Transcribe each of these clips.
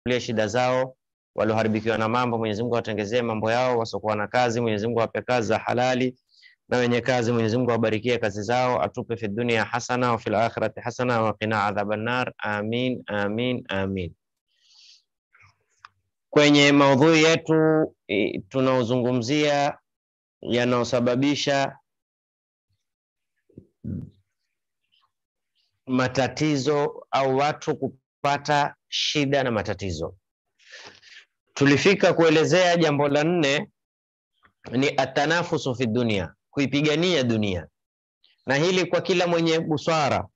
kulia shida zao, walioharibikiwa na mambo, Mwenyezi Mungu awatengezee mambo yao, wasiokuwa na kazi, Mwenyezi Mungu awape kazi za halali, na wenye kazi, Mwenyezi Mungu awabarikie kazi zao, atupe fi dunia hasana wa fil akhirati hasana wa qina adhaban nar. Amin, amin, amin. Kwenye maudhui yetu i- tunaozungumzia yanayosababisha matatizo au watu kupata shida na matatizo. Tulifika kuelezea jambo la nne ni atanafusu fi dunia, kuipigania dunia, na hili kwa kila mwenye busara,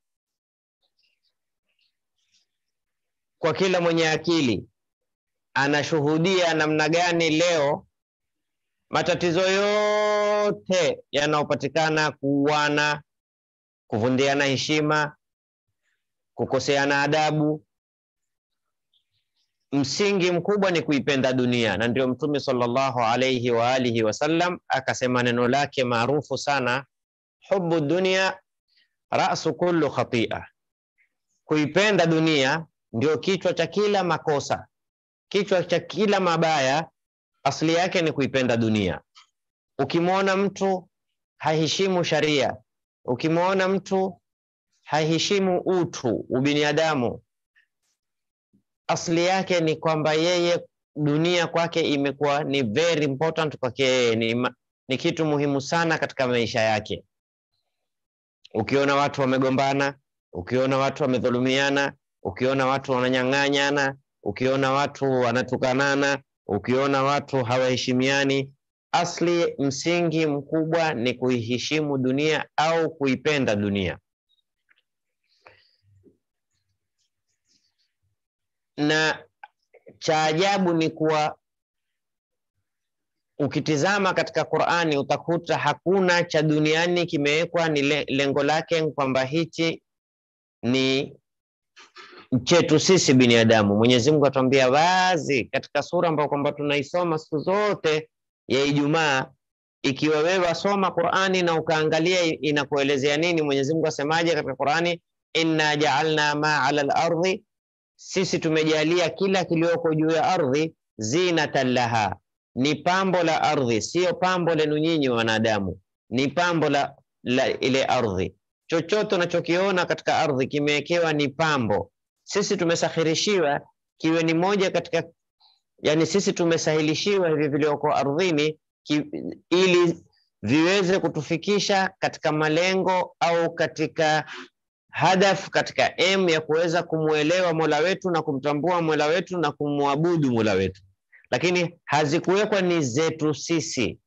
kwa kila mwenye akili anashuhudia namna gani leo matatizo yote yanayopatikana, kuuana, kuvundiana heshima, kukoseana adabu, msingi mkubwa ni kuipenda dunia, na ndio Mtume sallallahu alayhi wa alihi wasallam akasema neno lake maarufu sana, hubu dunia rasu kullu khatia, kuipenda dunia ndio kichwa cha kila makosa, kichwa cha kila mabaya, asili yake ni kuipenda dunia. Ukimwona mtu haheshimu sharia, ukimwona mtu haheshimu utu, ubinadamu, asili yake ni kwamba yeye dunia kwake imekuwa ni very important kwake yeye, ni, ma- ni kitu muhimu sana katika maisha yake. Ukiona watu wamegombana, ukiona watu wamedhulumiana, ukiona watu wananyang'anyana, ukiona watu wanatukanana, ukiona watu hawaheshimiani, asli msingi mkubwa ni kuiheshimu dunia au kuipenda dunia. Na cha ajabu ni kuwa ukitizama katika Qur'ani utakuta hakuna cha duniani kimewekwa ni le- lengo lake kwamba hichi ni chetu sisi binadamu. Mwenyezi Mungu atuambia wazi katika sura ambayo kwamba tunaisoma siku zote ya Ijumaa. Ikiwa wewe wasoma Qur'ani na ukaangalia i- inakuelezea nini, Mwenyezi Mungu asemaje katika Qur'ani, inna ja'alna ma 'ala al-ardi, sisi tumejalia kila kilioko juu ya ardhi zinatan laha, ni pambo la ardhi, sio pambo lenu nyinyi wanadamu, ni pambo la, la ile ardhi. Chochote unachokiona katika ardhi kimewekewa ni pambo. Sisi tumesakhirishiwa kiwe ni moja katika, yani sisi tumesahilishiwa hivi vilioko ardhini ki, ili viweze kutufikisha katika malengo au katika hadaf, katika aim ya kuweza kumwelewa Mola wetu na kumtambua Mola wetu na kumwabudu Mola wetu, lakini hazikuwekwa ni zetu sisi.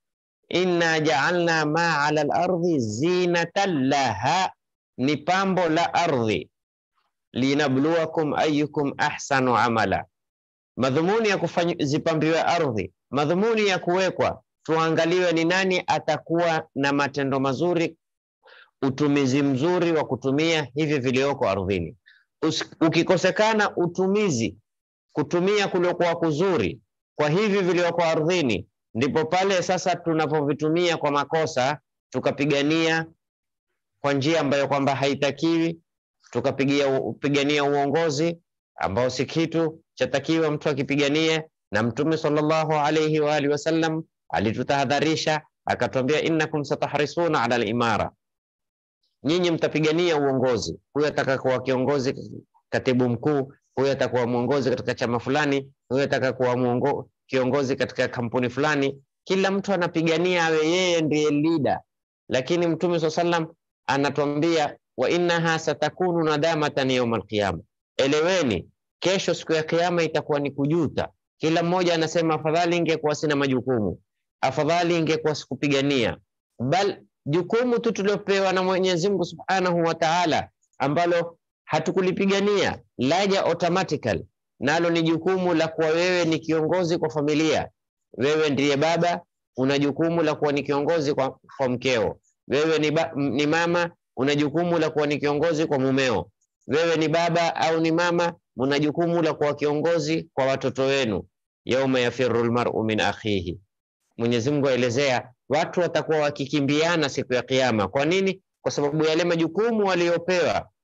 Inna ja'alna ma 'ala al-ardi zinatan laha, ni pambo la ardhi. Linabluwakum ayyukum ahsanu amala, madhumuni ya kufanya zipambiwe ardhi, madhumuni ya kuwekwa tuangaliwe ni nani atakuwa na matendo mazuri, utumizi mzuri wa kutumia hivi vilioko ardhini. Us- Ukikosekana utumizi, kutumia kuliokuwa kuzuri kwa hivi vilioko ardhini, ndipo pale sasa tunapovitumia kwa makosa, tukapigania kwa njia ambayo kwamba haitakiwi, tukapigia pigania uongozi ambao si kitu chatakiwa mtu akipiganie. Na Mtume sallallahu alayhi wa alihi wasallam alitutahadharisha akatuambia, innakum satahrisuna ala al-imara, nyinyi mtapigania uongozi. Huyu ataka kuwa kiongozi, katibu mkuu, huyu atakuwa mwongozi katika chama fulani, huyu ataka kuwa mwongo, kiongozi katika kampuni fulani. Kila mtu anapigania awe yeye ndiye leader, lakini Mtume swalla sallam anatuambia wa innaha satakunu nadamatan yauma alqiyama, eleweni kesho siku ya kiyama itakuwa ni kujuta. Kila mmoja anasema afadhali ingekuwa sina majukumu, afadhali ingekuwa sikupigania. Bal jukumu tu tuliopewa na Mwenyezi Mungu Subhanahu wa Ta'ala ambalo hatukulipigania laja automatical, nalo ni jukumu la kuwa wewe ni kiongozi kwa familia. Wewe ndiye baba, una jukumu la kuwa ni kiongozi kwa, kwa mkeo. Wewe ni, ba, m- ni mama, una jukumu la kuwa ni kiongozi kwa mumeo. Wewe ni baba au ni mama, una jukumu la kuwa kiongozi kwa watoto wenu. Yauma yafiru lmaru min akhihi, Mwenyezi Mungu aelezea watu watakuwa wakikimbiana siku ya Kiyama. Kwa nini? Kwa sababu yale majukumu waliopewa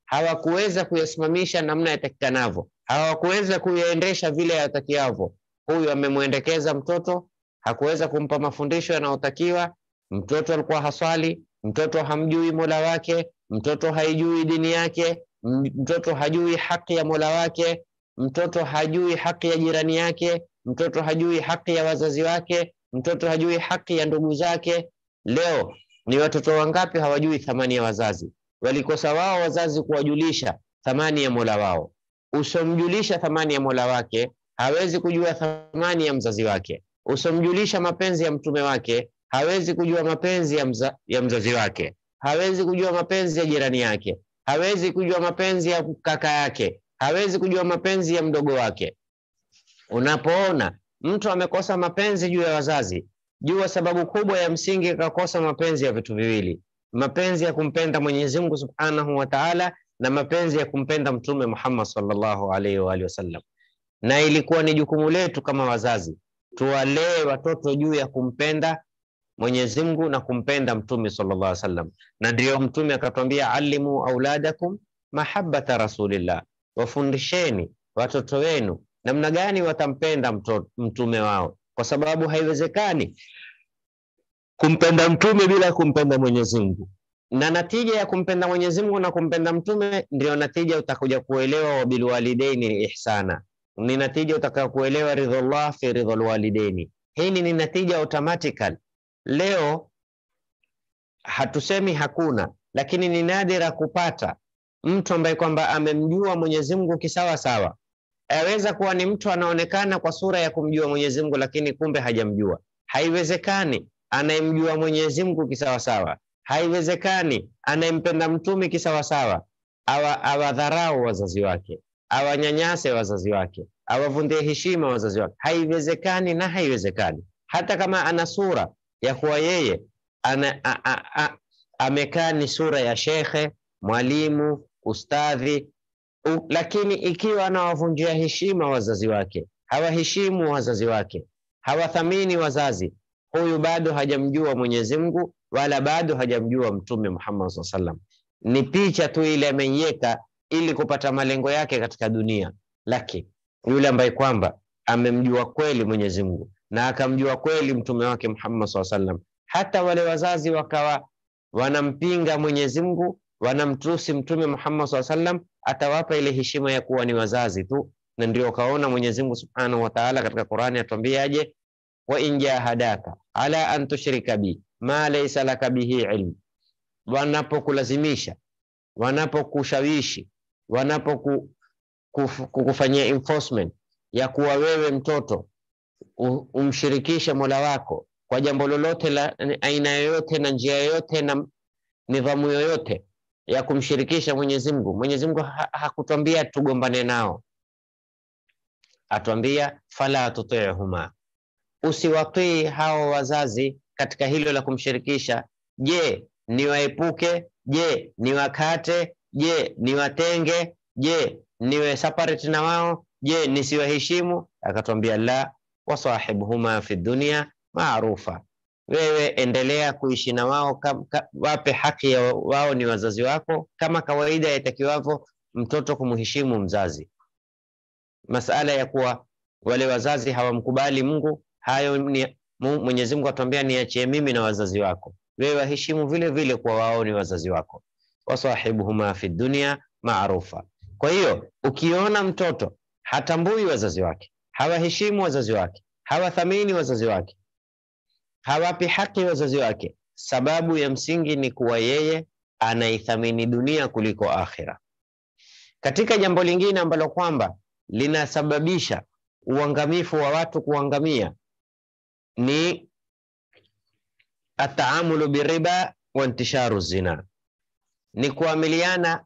hawakuweza kuyasimamisha namna yatakikanavyo, hawakuweza kuyaendesha vile yatakiavyo. Huyu amemwendekeza mtoto, hakuweza kumpa mafundisho yanayotakiwa. Mtoto alikuwa haswali, mtoto hamjui mola wake, mtoto haijui dini yake, mtoto hajui haki ya mola wake, mtoto hajui haki ya jirani yake, mtoto hajui haki ya wazazi wake, mtoto hajui haki ya ndugu zake. Leo ni watoto wangapi hawajui thamani ya wazazi? Walikosa wao wazazi kuwajulisha thamani ya mola wao. Usomjulisha thamani ya mola wake hawezi kujua thamani ya mzazi wake. Usomjulisha mapenzi ya mtume wake hawezi kujua mapenzi ya, mza, ya mzazi wake. Hawezi kujua mapenzi ya jirani yake. Hawezi kujua mapenzi ya kaka yake. Hawezi kujua mapenzi ya mdogo wake. Unapoona mtu amekosa mapenzi juu ya wazazi, jua sababu kubwa ya msingi akakosa mapenzi ya vitu viwili: mapenzi ya kumpenda Mwenyezi Mungu Subhanahu wa Ta'ala na mapenzi ya kumpenda Mtume Muhammad sallallahu alaihi wa alihi wasallam. Na ilikuwa ni jukumu letu kama wazazi tuwalee watoto juu ya kumpenda Mwenyezi Mungu na kumpenda Mtume sallallahu alaihi wasallam, na ndiyo Mtume akatwambia, alimu auladakum mahabbata rasulillah, wafundisheni watoto wenu namna gani watampenda mtume wao, kwa sababu haiwezekani kumpenda mtume bila kumpenda Mwenyezi Mungu. Na natija ya kumpenda Mwenyezi Mungu na kumpenda mtume ndio natija utakuja kuelewa, wabilwalidaini ihsana, ni natija utaka kuelewa ridhallah fi ridhal walidaini. Hii ni natija automatical. Leo hatusemi hakuna, lakini ni nadira kupata mtu ambaye kwamba amemjua Mwenyezi Mungu kisawa sawa aweza kuwa ni mtu anaonekana kwa sura ya kumjua Mwenyezi Mungu, lakini kumbe hajamjua. Haiwezekani anayemjua Mwenyezi Mungu kisawasawa, haiwezekani anayempenda mtume kisawasawa awa awadharau wazazi wake, awanyanyase wazazi wake, awavundie heshima wazazi wake. Haiwezekani na haiwezekani, hata kama ana sura ya kuwa yeye amekaa ni sura ya shekhe, mwalimu, ustadhi U, lakini ikiwa anawavunjia heshima wazazi wake, hawaheshimu wazazi wake, hawathamini wazazi, huyu bado hajamjua Mwenyezi Mungu wala bado hajamjua Mtume Muhammad sallallahu alaihi wasallam. Ni picha tu ile ameiweka ili kupata malengo yake katika dunia, lakini yule ambaye kwamba amemjua kweli Mwenyezi Mungu na akamjua kweli mtume wake Muhammad sallallahu alaihi wasallam, hata wale wazazi wakawa wanampinga Mwenyezi Mungu wanamtusi Mtume Muhammad sallallahu alaihi wasallam, atawapa ile heshima ya kuwa ni wazazi tu. Na ndio ukaona Mwenyezi Mungu Subhanahu wa Ta'ala katika Qur'ani atuambiaje, wa in jahadaka ala an tushrika bi ma laysa laka bihi ilm, wanapokulazimisha, wanapokushawishi, wanapokufanyia enforcement ya kuwa wewe mtoto umshirikishe Mola wako kwa jambo lolote la aina yoyote na njia yoyote na nidhamu yoyote ya kumshirikisha Mwenyezi Mungu. Mwenyezi Mungu ha hakutwambia tugombane nao, atwambia fala tutihuma, usiwatii hao wazazi katika hilo la kumshirikisha. Je, niwaepuke? Je, niwakate? Je, niwatenge? Je, niwe separate na wao? Je, nisiwaheshimu? Akatwambia la, wasahibuhuma fi dunya maarufa wewe endelea kuishi na wao, wape haki ya wao, ni wazazi wako, kama kawaida yatakiwavyo mtoto kumheshimu mzazi. Masala ya kuwa wale wazazi hawamkubali Mungu, hayo ni Mwenyezi Mungu atuambia, niachie mimi na wazazi wako, wewe waheshimu vile vile kwa wao ni wazazi wako. Wasahibuhuma fi dunya maarufa. Kwa hiyo ukiona mtoto hatambui wazazi wake, hawaheshimu wazazi wake, hawathamini wazazi wake hawapi haki wazazi wake, sababu ya msingi ni kuwa yeye anaithamini dunia kuliko akhira. Katika jambo lingine ambalo kwamba linasababisha uangamifu wa watu kuangamia ni ataamulu biriba wa intisharu zina, ni kuamiliana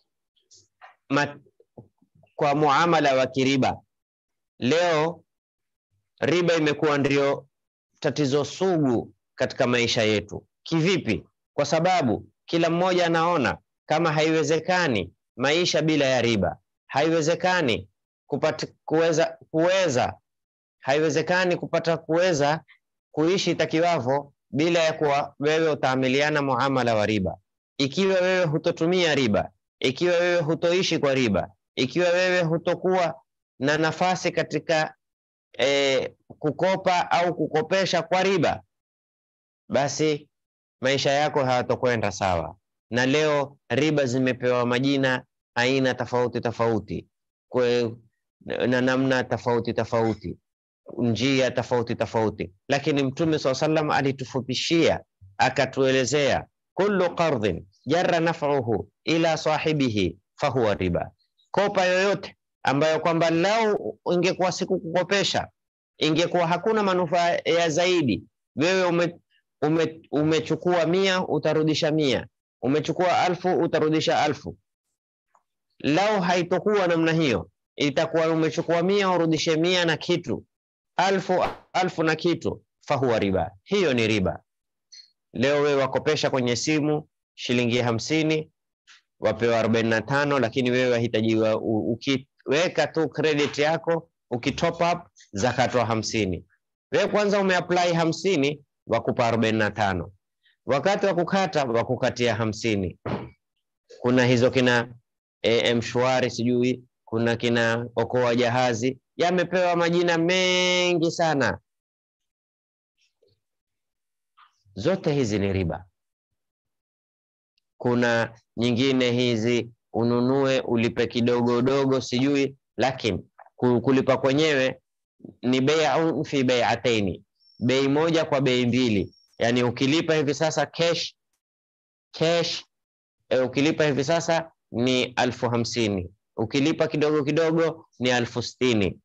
kwa muamala wa kiriba. Leo riba imekuwa ndio tatizo sugu katika maisha yetu. Kivipi? Kwa sababu kila mmoja anaona kama haiwezekani maisha bila ya riba, haiwezekani kupata kuweza kuweza haiwezekani kupata kuweza kuishi takiwavo bila ya kuwa wewe utaamiliana muamala wa riba. Ikiwa wewe hutotumia riba, ikiwa wewe hutoishi kwa riba, ikiwa wewe hutokuwa na nafasi katika e, kukopa au kukopesha kwa riba, basi maisha yako hayatokwenda sawa. Na leo riba zimepewa majina aina tofauti tofauti kwe, na namna tofauti tofauti, njia tofauti tofauti, lakini Mtume swalla sallam alitufupishia akatuelezea, kullu qardhin jarra naf'uhu ila sahibihi fahuwa riba, kopa yoyote ambayo kwamba lau ingekuwa siku kukopesha ingekuwa hakuna manufaa ya zaidi, wewe ume, ume, umechukua mia utarudisha mia, umechukua alfu utarudisha alfu. Lau haitokuwa namna hiyo, itakuwa umechukua mia urudishe mia na kitu, alfu alfu na kitu, fahuwa riba, hiyo ni riba. Leo wewe wakopesha kwenye simu shilingi hamsini wapewa arobaini na tano lakini wewe wahitajiwa ukiweka tu credit yako ukitop up zakatwa hamsini. Wewe kwanza umeapply hamsini wakupa arobaini na tano wakati wa kukata wakukatia hamsini. Kuna hizo kina e, mshwari sijui kuna kina okoa jahazi yamepewa majina mengi sana, zote hizi ni riba. Kuna nyingine hizi ununue ulipe kidogo dogo sijui, lakini kulipa kwenyewe ni bai'un fi bai'ataini, bei moja kwa bei mbili. Yani ukilipa hivi sasa cash cash, e, ukilipa hivi sasa ni alfu hamsini ukilipa kidogo kidogo ni alfu sitini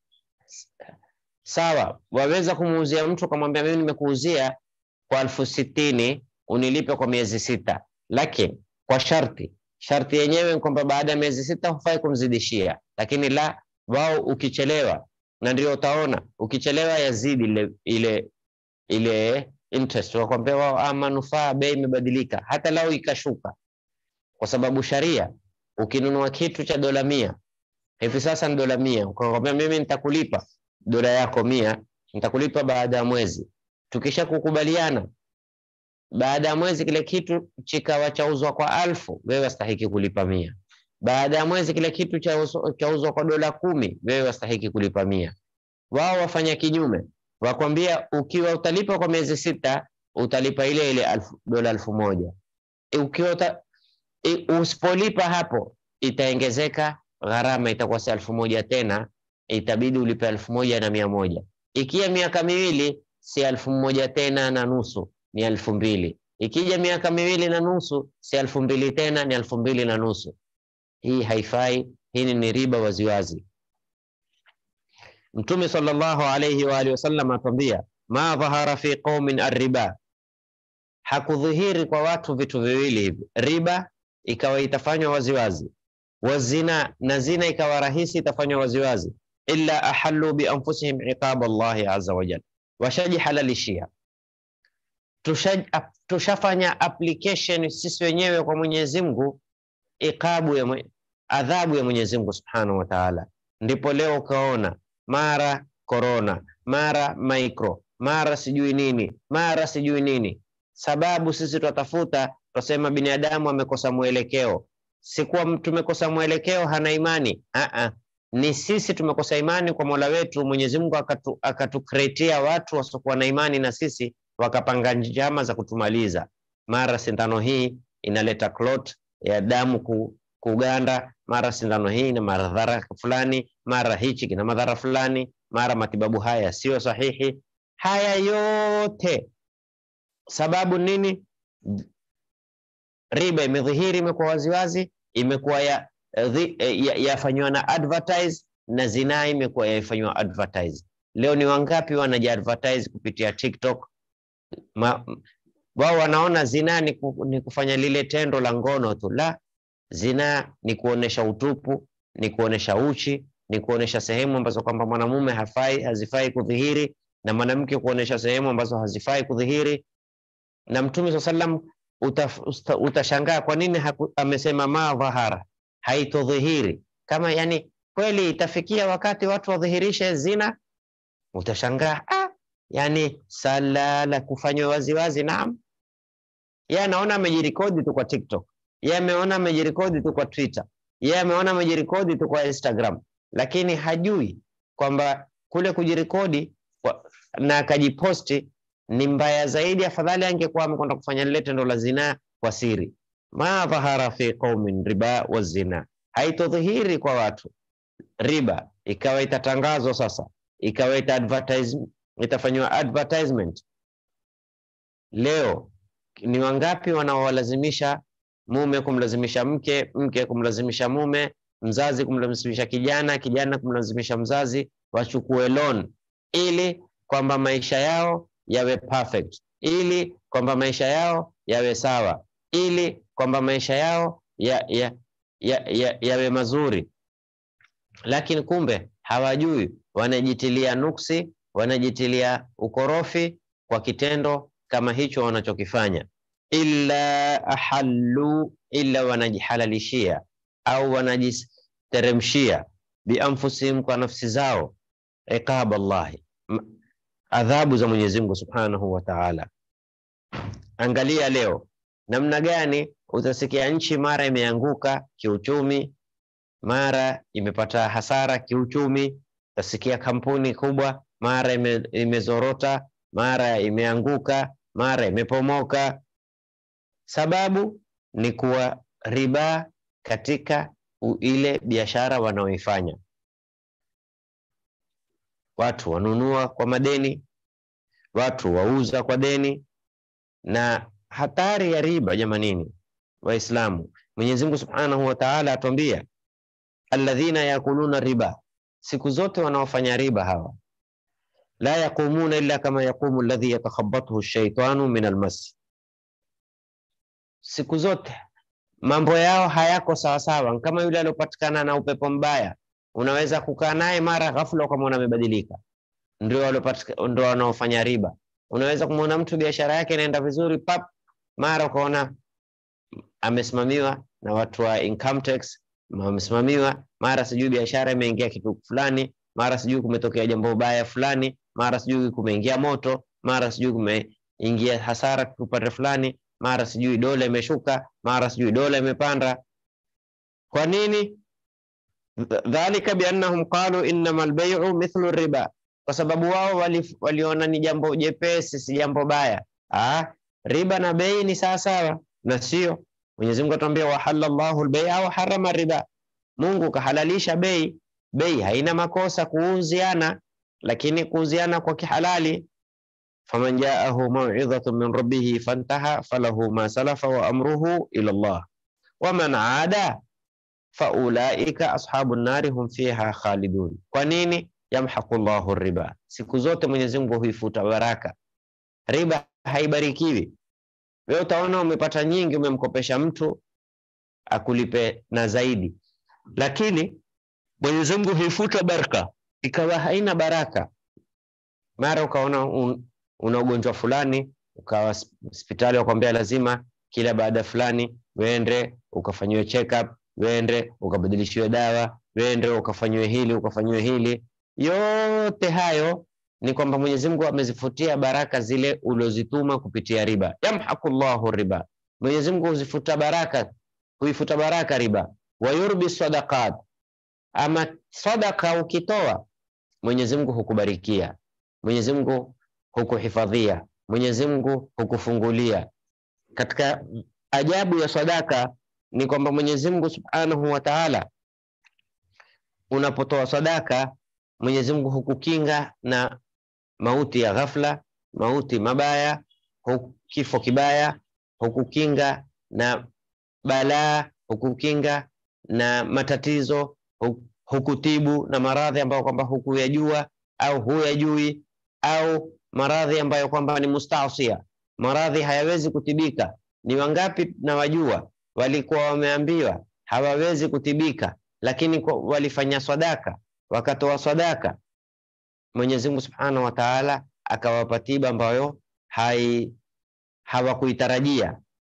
Sawa, waweza kumuuzia mtu ukamwambia, mimi nimekuuzia kwa alfu sitini unilipe kwa miezi sita, lakini kwa sharti sharti yenyewe ni kwamba baada ya miezi sita hufai kumzidishia, lakini la wao ukichelewa, na ndio utaona ukichelewa yazidi ile ile ile interest, wakwambia wao ah, manufaa bei imebadilika, hata lao ikashuka, kwa sababu sharia, ukinunua kitu cha dola mia hivi sasa ni dola mia, ukakwambia mimi nitakulipa dola yako mia, nitakulipa baada ya mwezi. Tukisha kukubaliana baada ya mwezi kile kitu chikawa chauzwa kwa alfu, wewe wastahiki kulipa mia. Baada ya mwezi kile kitu chauzwa kwa dola kumi, wewe wastahiki kulipa mia. Wao wafanya kinyume, wakwambia ukiwa utalipa kwa miezi sita utalipa ile ile alfu, dola alfu moja. Ukiwa uta, usipolipa hapo itaongezeka gharama, itakuwa si alfu moja tena, itabidi ulipe alfu moja na mia moja. Ikia miaka miwili si alfu moja tena na nusu ni elfu mbili. Ikija miaka miwili na nusu si elfu mbili tena ni elfu mbili na nusu. Hii haifai, hii ni riba waziwazi. Mtume sallallahu alayhi wa alihi wasallam atwambia, ma dhahara fi qaumin arriba, hakudhihiri kwa watu vitu viwili hivi, riba ikawa itafanywa waziwazi, wazina na zina ikawa rahisi itafanywa waziwazi, illa ahallu bi anfusihim iqab Allahi azza wa jalla, washajihalalishia tushafanya application sisi wenyewe kwa Mwenyezi Mungu, ikabu ya mwe, adhabu ya Mwenyezi Mungu Subhanahu wa Ta'ala. Ndipo leo ukaona mara corona, mara micro, mara sijui nini, mara sijui nini. Sababu sisi twatafuta, twasema binadamu amekosa mwelekeo. Sikuwa tumekosa mwelekeo, hana imani. Aa, ni sisi tumekosa imani kwa Mola wetu. Mwenyezi Mungu akatu, akatukreatia watu wasiokuwa na imani na sisi wakapanga njama za kutumaliza. Mara sindano hii inaleta clot ya damu ku, kuganda, mara sindano hii ina madhara fulani, mara hichi kina madhara fulani, mara matibabu haya sio sahihi. Haya yote sababu nini? Riba imedhihiri, imekuwa waziwazi, imekuwa yafanywa ya, ya na advertise na zinaa imekuwa yafanywa advertise. Leo ni wangapi wanaji advertise kupitia TikTok wao wanaona zinaa ni, ku, ni kufanya lile tendo la ngono tu. La, zinaa ni kuonesha utupu, ni kuonesha uchi, ni kuonesha sehemu ambazo kwamba mwanamume hafai hazifai kudhihiri na mwanamke kuonesha sehemu ambazo hazifai kudhihiri. Na Mtume swalla sallam uta, utashangaa kwa nini haku, amesema ma dhahara, haitodhihiri kama yani kweli itafikia wakati watu wadhihirishe zina, utashangaa ah, yani sala la kufanywa waziwazi. Naam, yeye anaona amejirekodi tu kwa TikTok, yeye ameona amejirekodi tu kwa Twitter, yeye ameona amejirekodi tu kwa Instagram, lakini hajui kwamba kule kujirekodi kwa- na akajiposti ni mbaya zaidi. Afadhali angekuwa amekwenda kufanya lile tendo la zinaa kwa siri. ma dhahara fi qaumin riba wa zina, haitodhihiri kwa watu riba, ikawa itatangazwa sasa, ikawa ita advertise, itafanywa advertisement. Leo ni wangapi wanaowalazimisha mume kumlazimisha mke, mke kumlazimisha mume, mzazi kumlazimisha kijana, kijana kumlazimisha mzazi wachukue loan ili kwamba maisha yao yawe perfect, ili kwamba maisha yao yawe sawa, ili kwamba maisha yao ya, ya, ya, ya, yawe mazuri, lakini kumbe hawajui, wanajitilia nuksi, wanajitilia ukorofi kwa kitendo kama hicho wanachokifanya, illa ahallu, illa wanajihalalishia au wanajiteremshia bianfusihim, kwa nafsi zao, iqab Allahi, m- adhabu za Mwenyezi Mungu Subhanahu wa Ta'ala. Angalia leo namna gani utasikia nchi mara imeanguka kiuchumi, mara imepata hasara kiuchumi. Utasikia kampuni kubwa mara ime, imezorota, mara imeanguka, mara imepomoka. Sababu ni kuwa riba katika u- ile biashara wanaoifanya. Watu wanunua kwa madeni, watu wauza kwa deni, na hatari ya riba jamanini, Waislamu, Mwenyezi Mungu Subhanahu wa Ta'ala atuambia alladhina yakuluna riba, siku zote wanaofanya riba hawa la yaqumuna illa kama yaqumu alladhi yatakhabbathu ash-shaytanu min almas, siku zote mambo yao hayako sawasawa, kama yule aliopatikana na upepo mbaya. Unaweza kukaa naye mara ghafla ukamwona amebadilika. Ndio waliopatika- ndio wanaofanya riba. Unaweza kumwona mtu biashara yake inaenda vizuri, pap, mara ukaona amesimamiwa na watu wa income tax, wamesimamiwa mara sijui biashara imeingia kitu fulani, mara sijui kumetokea jambo baya fulani, mara sijui kumeingia moto, mara sijui kumeingia hasara upande fulani, mara sijui dola imeshuka, mara sijui dola imepanda. Kwa nini? Th- Dhalika biannahum qalu innama albay'u mithlu riba, kwa sababu wao wali- waliona ni jambo jepesi, si jambo baya. Ah, riba na bei ni sawasawa, na sio. Mwenyezi Mungu atuambia wahalla Allahu albay'a wa harrama riba, Mungu kahalalisha bei. Bei haina makosa kuuziana, lakini kuuziana kwa kihalali. faman jaahu maw'idhatun min rabbih fantaha falahu ma salafa wa amruhu ila Allah waman aada faulaika ashabu nnari hum fiha khalidun. Kwa nini? Yamhaqu llahu riba, siku zote Mwenyezi Mungu huifuta baraka. Riba haibarikiwi. Wewe utaona umepata nyingi, umemkopesha mtu akulipe na zaidi, lakini Mwenyezi Mungu huifuta baraka, ikawa haina baraka. Mara ukaona un, una ugonjwa fulani, ukawa hos- hospitali wakwambia lazima kila baada fulani wende ukafanyiwe check up wende ukabadilishiwe dawa, wende ukafanyiwe hili ukafanyiwe hili. Yote hayo ni kwamba Mwenyezi Mungu amezifutia baraka zile uliozituma kupitia riba. Yamhaqu Allahu riba, Mwenyezi Mungu huzifuta baraka, huifuta baraka riba. Wa yurbi sadaqat, ama sadaka ukitoa Mwenyezi Mungu hukubarikia, Mwenyezi Mungu hukuhifadhia, Mwenyezi Mungu hukufungulia. Katika ajabu ya sadaka ni kwamba Mwenyezi Mungu Subhanahu wa Ta'ala, unapotoa sadaka, Mwenyezi Mungu hukukinga na mauti ya ghafla, mauti mabaya, hu- kifo kibaya, hukukinga na balaa, hukukinga na matatizo, hu- hukutibu na maradhi ambayo kwamba hukuyajua au huyajui, au maradhi ambayo kwamba ni mustaasia, maradhi hayawezi kutibika. Ni wangapi na wajua walikuwa wameambiwa hawawezi kutibika, lakini kwa- walifanya sadaka, wakatoa sadaka, Mwenyezi Mungu Subhanahu wa Ta'ala akawapa tiba ambayo hai hawakuitarajia.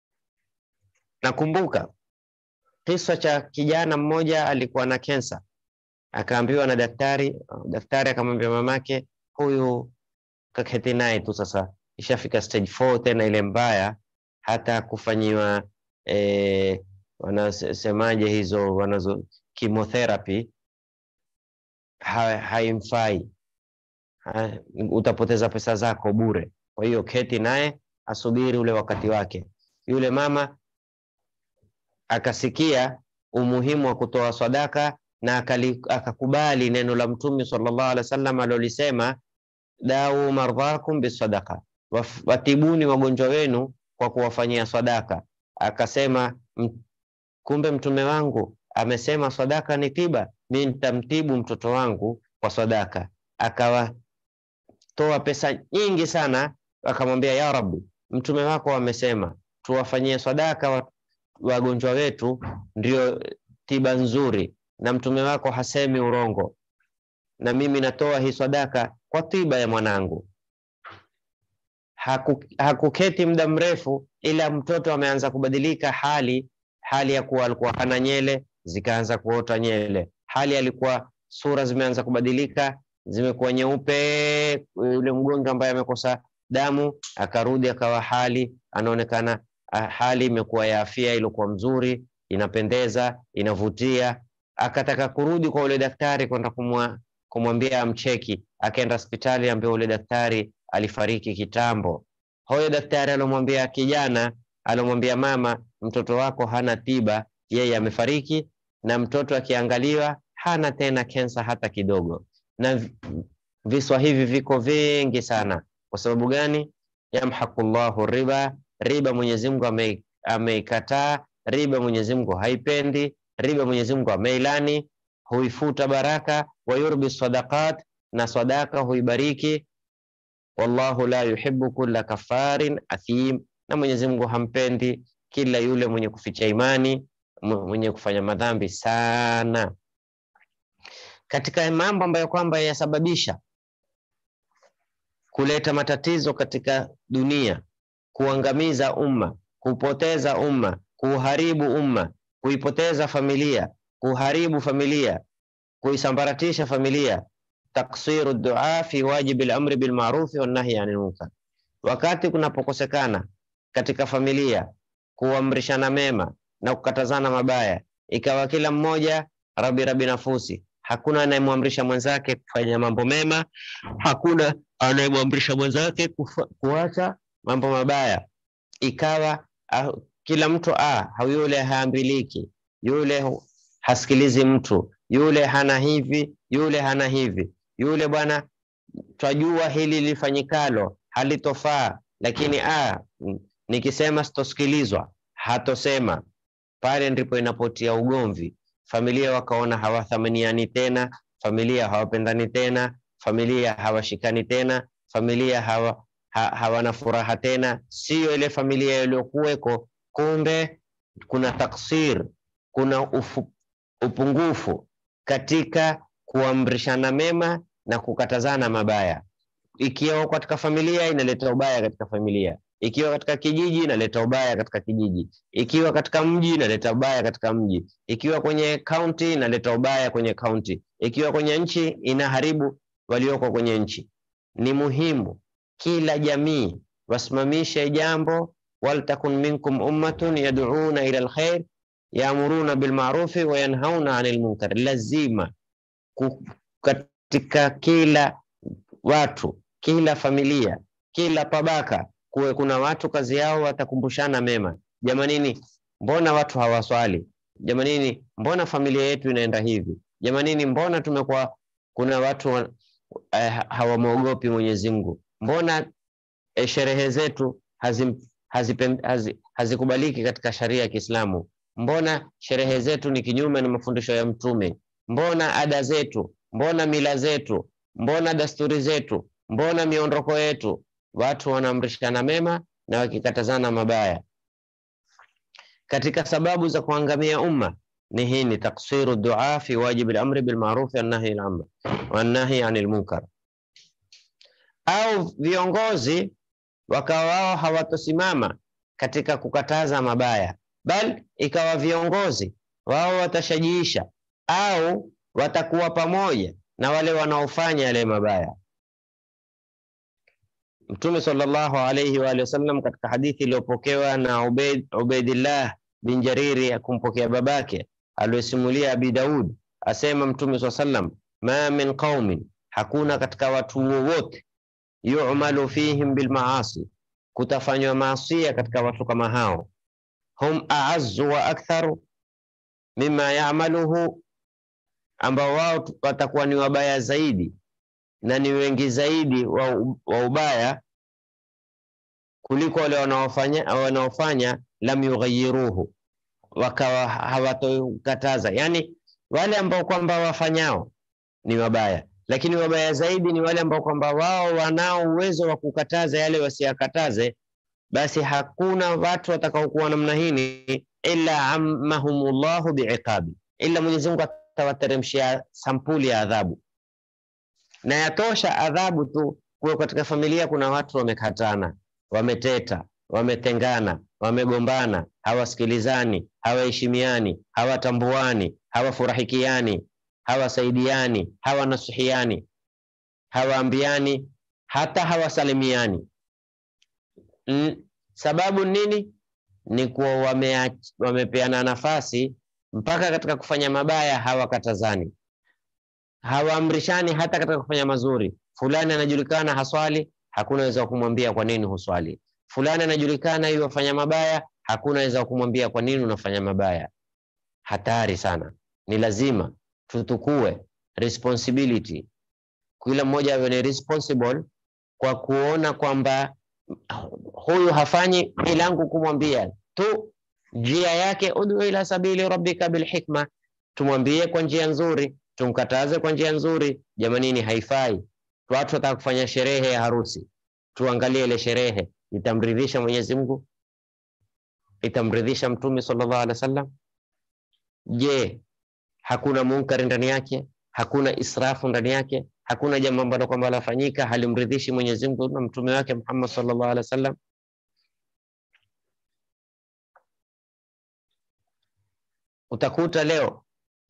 Nakumbuka kisa cha kijana mmoja alikuwa na kensa, akaambiwa na daktari, daktari akamwambia mamake, huyu kaketi naye tu sasa, ishafika stage 4 tena ile mbaya, hata kufanyiwa eh, wanasemaje hizo wanazo chemotherapy ha, haimfai ha, utapoteza pesa zako bure. Kwa hiyo keti naye asubiri ule wakati wake. Yule mama akasikia umuhimu wa kutoa sadaka na akali, akakubali neno la Mtume sallallahu alaihi wasallam alolisema, dau mardhakum bisadaqa, watibuni wagonjwa wenu kwa kuwafanyia sadaka. Akasema kumbe mtume wangu amesema sadaka ni tiba, mi nitamtibu mtoto wangu kwa sadaka. Akawatoa pesa nyingi sana, akamwambia ya Rabbi, mtume wako amesema tuwafanyie sadaka wagonjwa wetu, ndio tiba nzuri, na mtume wako hasemi urongo, na mimi natoa hii sadaka kwa tiba ya mwanangu. Haku, hakuketi muda mrefu, ila mtoto ameanza kubadilika hali hali ya kuwa alikuwa hana nyele zikaanza kuota nyele, hali alikuwa sura zimeanza kubadilika zimekuwa nyeupe. Yule mgonjwa ambaye amekosa damu akarudi akawa hali anaonekana hali imekuwa ya afya iliyokuwa mzuri, inapendeza, inavutia. Akataka kurudi kwa ule daktari kwenda kumwambia amcheki, akaenda hospitali ambaye ule daktari alifariki kitambo. Huyo daktari alomwambia kijana, alomwambia mama, mtoto wako hana tiba, yeye amefariki, na mtoto akiangaliwa hana tena kensa hata kidogo. Na viswa hivi viko vingi sana. Kwa sababu gani? Yamhaqullahu riba, riba Mwenyezi Mungu ameikataa, riba Mwenyezi Mungu haipendi, riba Mwenyezi Mungu ameilani, huifuta baraka. Wa yurbi sadaqat, na sadaka huibariki. Wallahu la yuhibbu kulla kafarin athim, na Mwenyezi Mungu hampendi kila yule mwenye kuficha imani, mwenye kufanya madhambi sana. Katika mambo ambayo kwamba yasababisha kuleta matatizo katika dunia, kuangamiza umma, kupoteza umma, kuharibu umma, kuipoteza familia, kuharibu familia, kuisambaratisha familia, taksiru dua fi wajibi lamri bilmarufi wanahyi anil munkar, wakati kunapokosekana katika familia kuamrishana mema na kukatazana mabaya, ikawa kila mmoja rabi rabi nafusi, hakuna anayemwamrisha mwenzake kufanya mambo mema, hakuna anayemwamrisha mwenzake kuacha mambo mabaya, ikawa ah, kila mtu ah, yule haambiliki, yule hasikilizi mtu, yule hana hivi, yule hana hivi, yule bwana, twajua hili lifanyikalo halitofaa, lakini ah, nikisema sitosikilizwa, hatosema. Pale ndipo inapotia ugomvi, familia wakaona hawathaminiani tena, familia hawapendani tena, familia hawashikani tena, familia hawa, ha, hawana furaha tena, siyo ile familia iliyokuweko. Kumbe kuna taksir, kuna ufu, upungufu katika kuamrishana mema na kukatazana mabaya. Ikiwa katika familia inaleta ubaya katika familia, ikiwa katika kijiji inaleta ubaya katika kijiji, ikiwa katika mji inaleta ubaya katika mji, ikiwa kwenye kaunti inaleta ubaya kwenye kaunti, ikiwa kwenye nchi inaharibu walioko kwenye nchi. Ni muhimu kila jamii wasimamishe jambo, waltakun minkum ummatun yad'una ila alkhair yaamuruna bilmarufi wa yanhauna anil munkar. Lazima katika kila watu, kila familia, kila tabaka kuwe kuna watu kazi yao watakumbushana mema. Jamanini, mbona watu hawaswali? Jamanini, mbona familia yetu inaenda hivi? Jamanini, mbona tumekuwa kuna watu eh, hawamwogopi Mwenyezi Mungu? Mbona eh, sherehe zetu hazikubaliki hazi, hazi, hazi katika sharia ya Kiislamu? Mbona sherehe zetu ni kinyume na mafundisho ya Mtume? Mbona ada zetu, mbona mila zetu, mbona dasturi zetu, mbona miondoko yetu watu wanaamrishana mema na wakikatazana mabaya. Katika sababu za kuangamia umma ni hii, ni taksiru dua fi wajibi al-amri bil ma'ruf wan nahy anil munkar. Au viongozi wakawa wao hawatosimama katika kukataza mabaya, bal ikawa viongozi wao watashajiisha au watakuwa pamoja na wale wanaofanya yale mabaya. Mtume sallallahu alayhi wa alihi wasallam katika hadithi iliyopokewa na Ubaid, Ubaidillah bin Jariri akumpokea babake aliyosimulia Abi Daud asema Mtume swalla sallam, ma min qaumin, hakuna katika watu wowote, yu'malu fihim bilmaasi, kutafanywa maasia katika watu kama hao, hum a'azzu wa aktharu mimma ya'maluhu, ambao wao watakuwa ni wabaya zaidi na ni wengi zaidi wa, wa ubaya kuliko wale wanaofanya wanaofanya lam yughayiruhu, wakawa hawatokataza. Yani wale ambao kwamba wafanyao ni wabaya, lakini wabaya zaidi ni wale ambao kwamba wao wanao uwezo wa kukataza yale wasiyakataze, basi hakuna watu watakaokuwa namna hii illa ammahumullahu biiqabi, illa Mwenyezi Mungu atawateremshia sampuli ya adhabu na yatosha adhabu tu kuwa katika familia kuna watu wamekatana, wameteta, wametengana, wamegombana, hawasikilizani, hawaheshimiani, hawatambuani, hawafurahikiani, hawasaidiani, hawanasihiani, hawaambiani, hata hawasalimiani. N sababu nini? Ni kuwa wame, wamepeana nafasi mpaka katika kufanya mabaya hawakatazani hawaamrishani hata katika kufanya mazuri. Fulani anajulikana haswali, hakuna weza kumwambia kwa nini huswali. Fulani anajulikana hiyo wafanya mabaya, hakuna weza kumwambia kwa nini unafanya mabaya. Hatari sana. Ni lazima tutukue responsibility, kila mmoja awe ni responsible kwa kuona kwamba huyu hafanyi ilangu kumwambia tu njia yake, ud'u ila sabili rabbika bilhikma, tumwambie kwa njia nzuri tumkataze kwa njia nzuri. Jamanini, haifai. Watu wataka kufanya sherehe ya harusi, tuangalie ile sherehe itamridhisha Mwenyezi Mungu, itamridhisha Mtume sallallahu alaihi wasallam? Je, hakuna munkari ndani yake? Hakuna israfu ndani yake? Hakuna jambo ambalo kwamba lafanyika halimridhishi Mwenyezi Mungu na mtume wake Muhammad sallallahu alaihi wasallam? Utakuta leo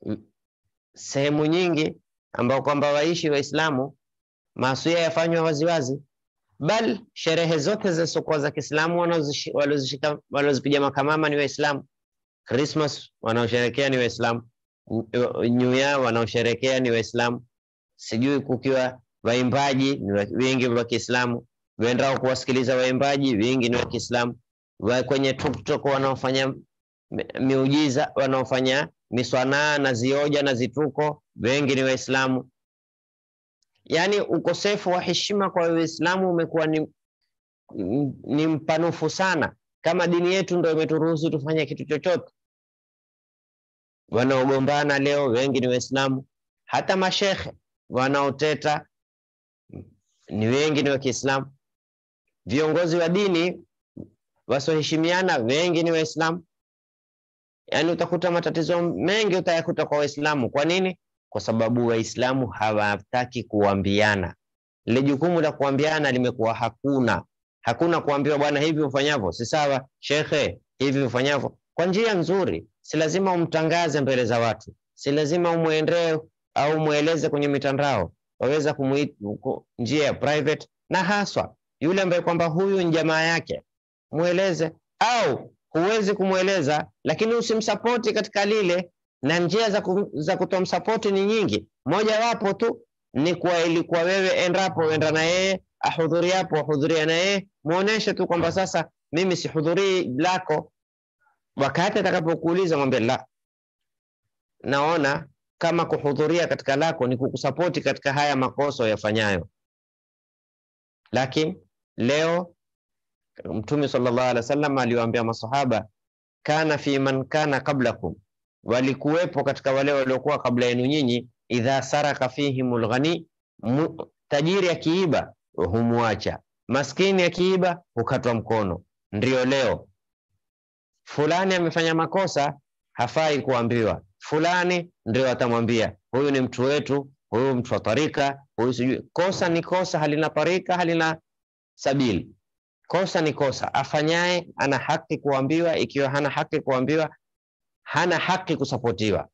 sehemu nyingi ambao kwamba waishi Waislamu maasuia yafanywa waziwazi, bal sherehe zote zilizokuwa za Kiislamu waliozipiga makamama ni Waislamu. Christmas wanaosherekea ni Waislamu, New Year wanaosherekea ni Waislamu, sijui kukiwa waimbaji ni wengi wa Kiislamu, wendao kuwasikiliza waimbaji wengi ni wa Kiislamu, kwenye TikTok wanaofanya miujiza wanaofanya miswanaa na zioja na zituko wengi ni Waislamu. Yaani ukosefu wa heshima kwa Uislamu umekuwa ni, ni mpanufu sana, kama dini yetu ndio imeturuhusu tufanye kitu chochote. Wanaogombana leo wengi ni Waislamu, hata mashekhe wanaoteta ni wengi ni wa Kiislamu. Viongozi wa dini wasioheshimiana wengi ni Waislamu. Yaani utakuta matatizo mengi utayakuta kwa Waislamu. Kwa nini? Kwa sababu Waislamu hawataki kuambiana. Lile jukumu la kuambiana limekuwa hakuna. Hakuna kuambiwa bwana, hivi ufanyavyo si sawa, shekhe, hivi ufanyavyo kwa njia nzuri. Si lazima umtangaze mbele za watu, si lazima umwendee au mweleze kwenye mitandao. Waweza kumuita njia ya private, na haswa yule ambaye kwamba huyu ni jamaa yake, mweleze au huwezi kumweleza lakini usimsapoti katika lile, na njia za, ku, za kutomsapoti ni nyingi. Mojawapo tu ni kwa ilikuwa wewe endapo enda na yeye ahudhuriapo ahudhuria na yeye, muoneshe tu kwamba sasa mimi sihudhurii lako. Wakati atakapokuuliza mwambie la, naona kama kuhudhuria katika lako ni kukusapoti katika haya makosa yafanyayo. Lakini leo Mtume sallallahu alaihi wasallam aliwaambia masahaba, kana fi man kana qablakum, walikuwepo katika wale waliokuwa kabla yenu nyinyi, idha saraka fihimul ghani, tajiri akiiba humwacha, maskini akiiba hukatwa mkono. Ndio leo fulani amefanya makosa, hafai kuambiwa. Fulani ndio atamwambia huyu ni mtu wetu, huyu mtu wa tarika, huyu sijui. Kosa ni kosa, halina tarika, halina sabili. Kosa ni kosa. Afanyaye ana haki kuambiwa. Ikiwa hana haki kuambiwa, hana haki kusapotiwa.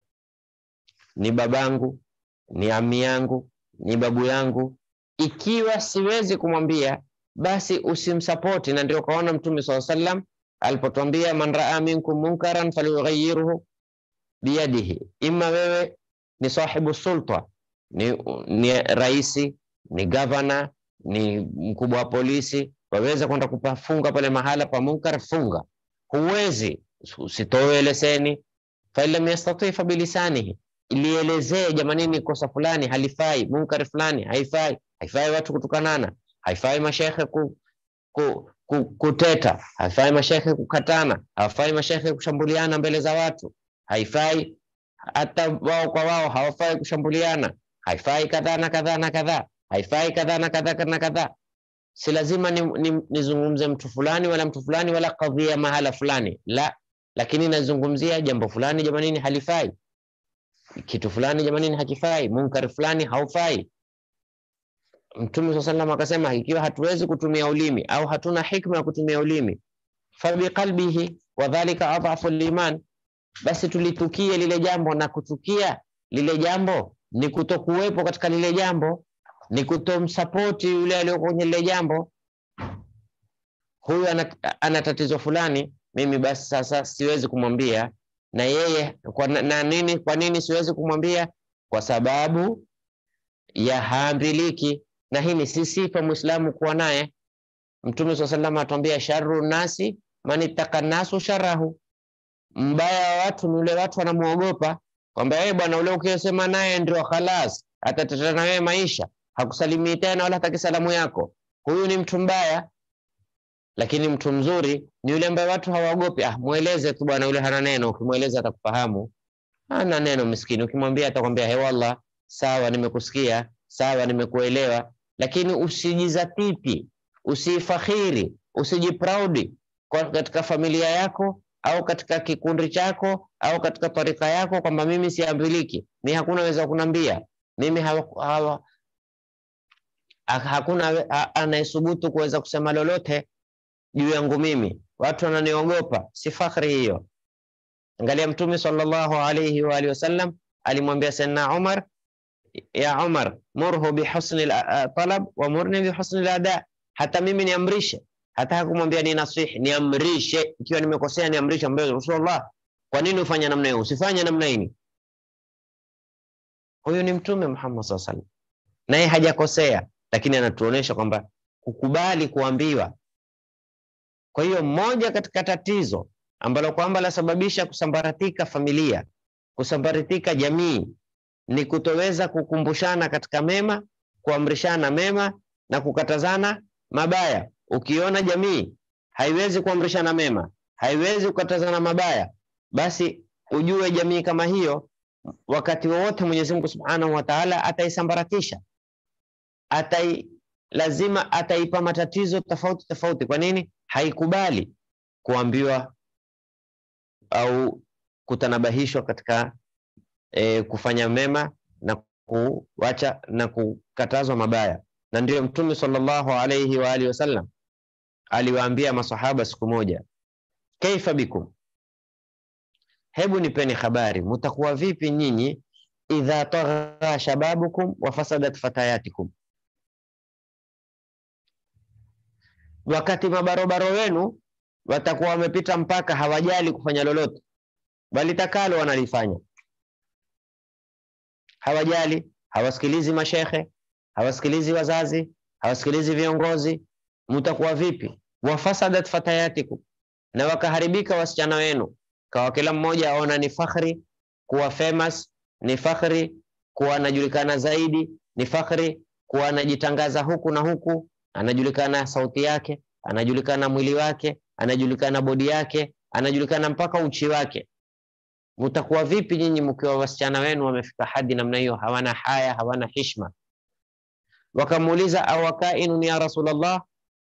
Ni babangu, ni ami yangu, ni babu yangu, ikiwa siwezi kumwambia basi usimsapoti. Na ndio kaona Mtume swalla sallam alipotwambia man raa minkum munkaran falyughayyirhu biyadihi, imma wewe ni sahibu sulta, ni, ni raisi, ni gavana, ni mkubwa wa polisi, waweza kwenda kupafunga pale mahala pa munkar, funga. Huwezi, usitoe leseni. fain lam yastati fa bilisanihi, ilielezee jamanini, kosa fulani halifai, munkar fulani haifai, haifai watu kutukanana, haifai mashekhe ku, ku, ku, kuteta, haifai mashekhe kukatana, hawafai mashekhe kushambuliana mbele za watu, haifai hata wao kwa wao hawafai kushambuliana, haifai kadhaa na kadhaa na kadhaa, haifai kadhaa na kadhaa na kadhaa. Si lazima nizungumze ni, ni mtu fulani wala mtu fulani wala kadhia mahala fulani, la, lakini nazungumzia jambo fulani jamanini, halifai kitu fulani jamanini, hakifai munkar fulani haufai. Mtume swalla sallam akasema, ikiwa hatuwezi kutumia ulimi au hatuna hikma ya kutumia ulimi, fabiqalbihi wadhalika adhafu liman basi tulitukie lile jambo, na kutukia lile jambo ni kutokuwepo katika lile jambo, ni kutomsapoti yule aliyoko kwenye lile jambo. Huyu ana, ana tatizo fulani, mimi basi sasa siwezi kumwambia na yeye kwa, na nini? Kwa nini siwezi kumwambia? Kwa sababu ya haambiliki, na hii ni si sifa Muislamu kuwa naye. Mtume swalla sallam atuambia, sharru nasi man ittaka nasu sharahu mbaya wa watu ni ule watu wanamuogopa kwamba yeye bwana ule ukisema naye ndio khalas atateta na wewe maisha, hakusalimii tena wala hataki salamu yako. Huyu ni mtu mbaya. Lakini mtu mzuri ni yule ambaye watu hawaogopi. Ah, mueleze tu bwana, yule hana neno. Ukimweleza atakufahamu, hana neno miskini. Ukimwambia atakwambia he, wallah, sawa, nimekusikia, sawa, nimekuelewa. Lakini usijizatiti, usifakhiri, usijipraudi katika familia yako au katika kikundi chako au katika tarika yako kwamba mimi siambiliki, mi hakuna weza kunambia mimi hawa, hawa, hakuna anayesubutu kuweza kusema lolote juu yangu mimi, watu wananiogopa. Si fakhri hiyo. Angalia Mtume sallallahu alayhi wa alihi wasallam alimwambia Sayyidina Umar, ya Umar, murhu bihusni talab wa murni bihusni lada, hata mimi niamrishe hata hakumwambia ni nasihi, niamrishe. Ikiwa nimekosea niamrishe, ambaye Rasulullah, kwa nini ufanye namna hiyo? Usifanye namna hii. Huyu ni Mtume Muhammad sallallahu alaihi wasallam, naye hajakosea, lakini anatuonesha kwamba kukubali kuambiwa. Kwa hiyo moja katika tatizo ambalo kwamba lasababisha kusambaratika familia, kusambaratika jamii, ni kutoweza kukumbushana katika mema, kuamrishana mema na kukatazana mabaya. Ukiona jamii haiwezi kuamrishana mema, haiwezi kukatazana mabaya, basi ujue jamii kama hiyo wakati wowote Mwenyezi Mungu Subhanahu wa Ta'ala ataisambaratisha, atai lazima ataipa matatizo tofauti tofauti. Kwa nini? Haikubali kuambiwa au kutanabahishwa katika e, kufanya mema na kuacha na kukatazwa mabaya. Na ndiyo Mtume sallallahu alayhi wa alihi wasallam aliwaambia masahaba siku moja, kaifa bikum, hebu nipeni habari, mutakuwa vipi nyinyi, idha tagha shababukum wa fasadat fatayatikum, wakati mabarobaro wenu watakuwa wamepita mpaka hawajali kufanya lolote, bali takalo wanalifanya, hawajali, hawasikilizi mashekhe, hawasikilizi wazazi, hawasikilizi viongozi mutakuwa vipi? wafasadat fatayatikum, na wakaharibika wasichana wenu, kawa kila mmoja aona ni fakhri kuwa famous, ni fakhri kuwa anajulikana zaidi, ni fakhri kuwa anajitangaza huku na huku, anajulikana sauti yake, anajulikana mwili wake, anajulikana bodi yake, anajulikana mpaka uchi wake. Mutakuwa vipi nyinyi mkiwa wasichana wenu wamefika hadi namna hiyo, hawana haya, hawana hishma? Wakamuuliza awakainun ya Rasulullah,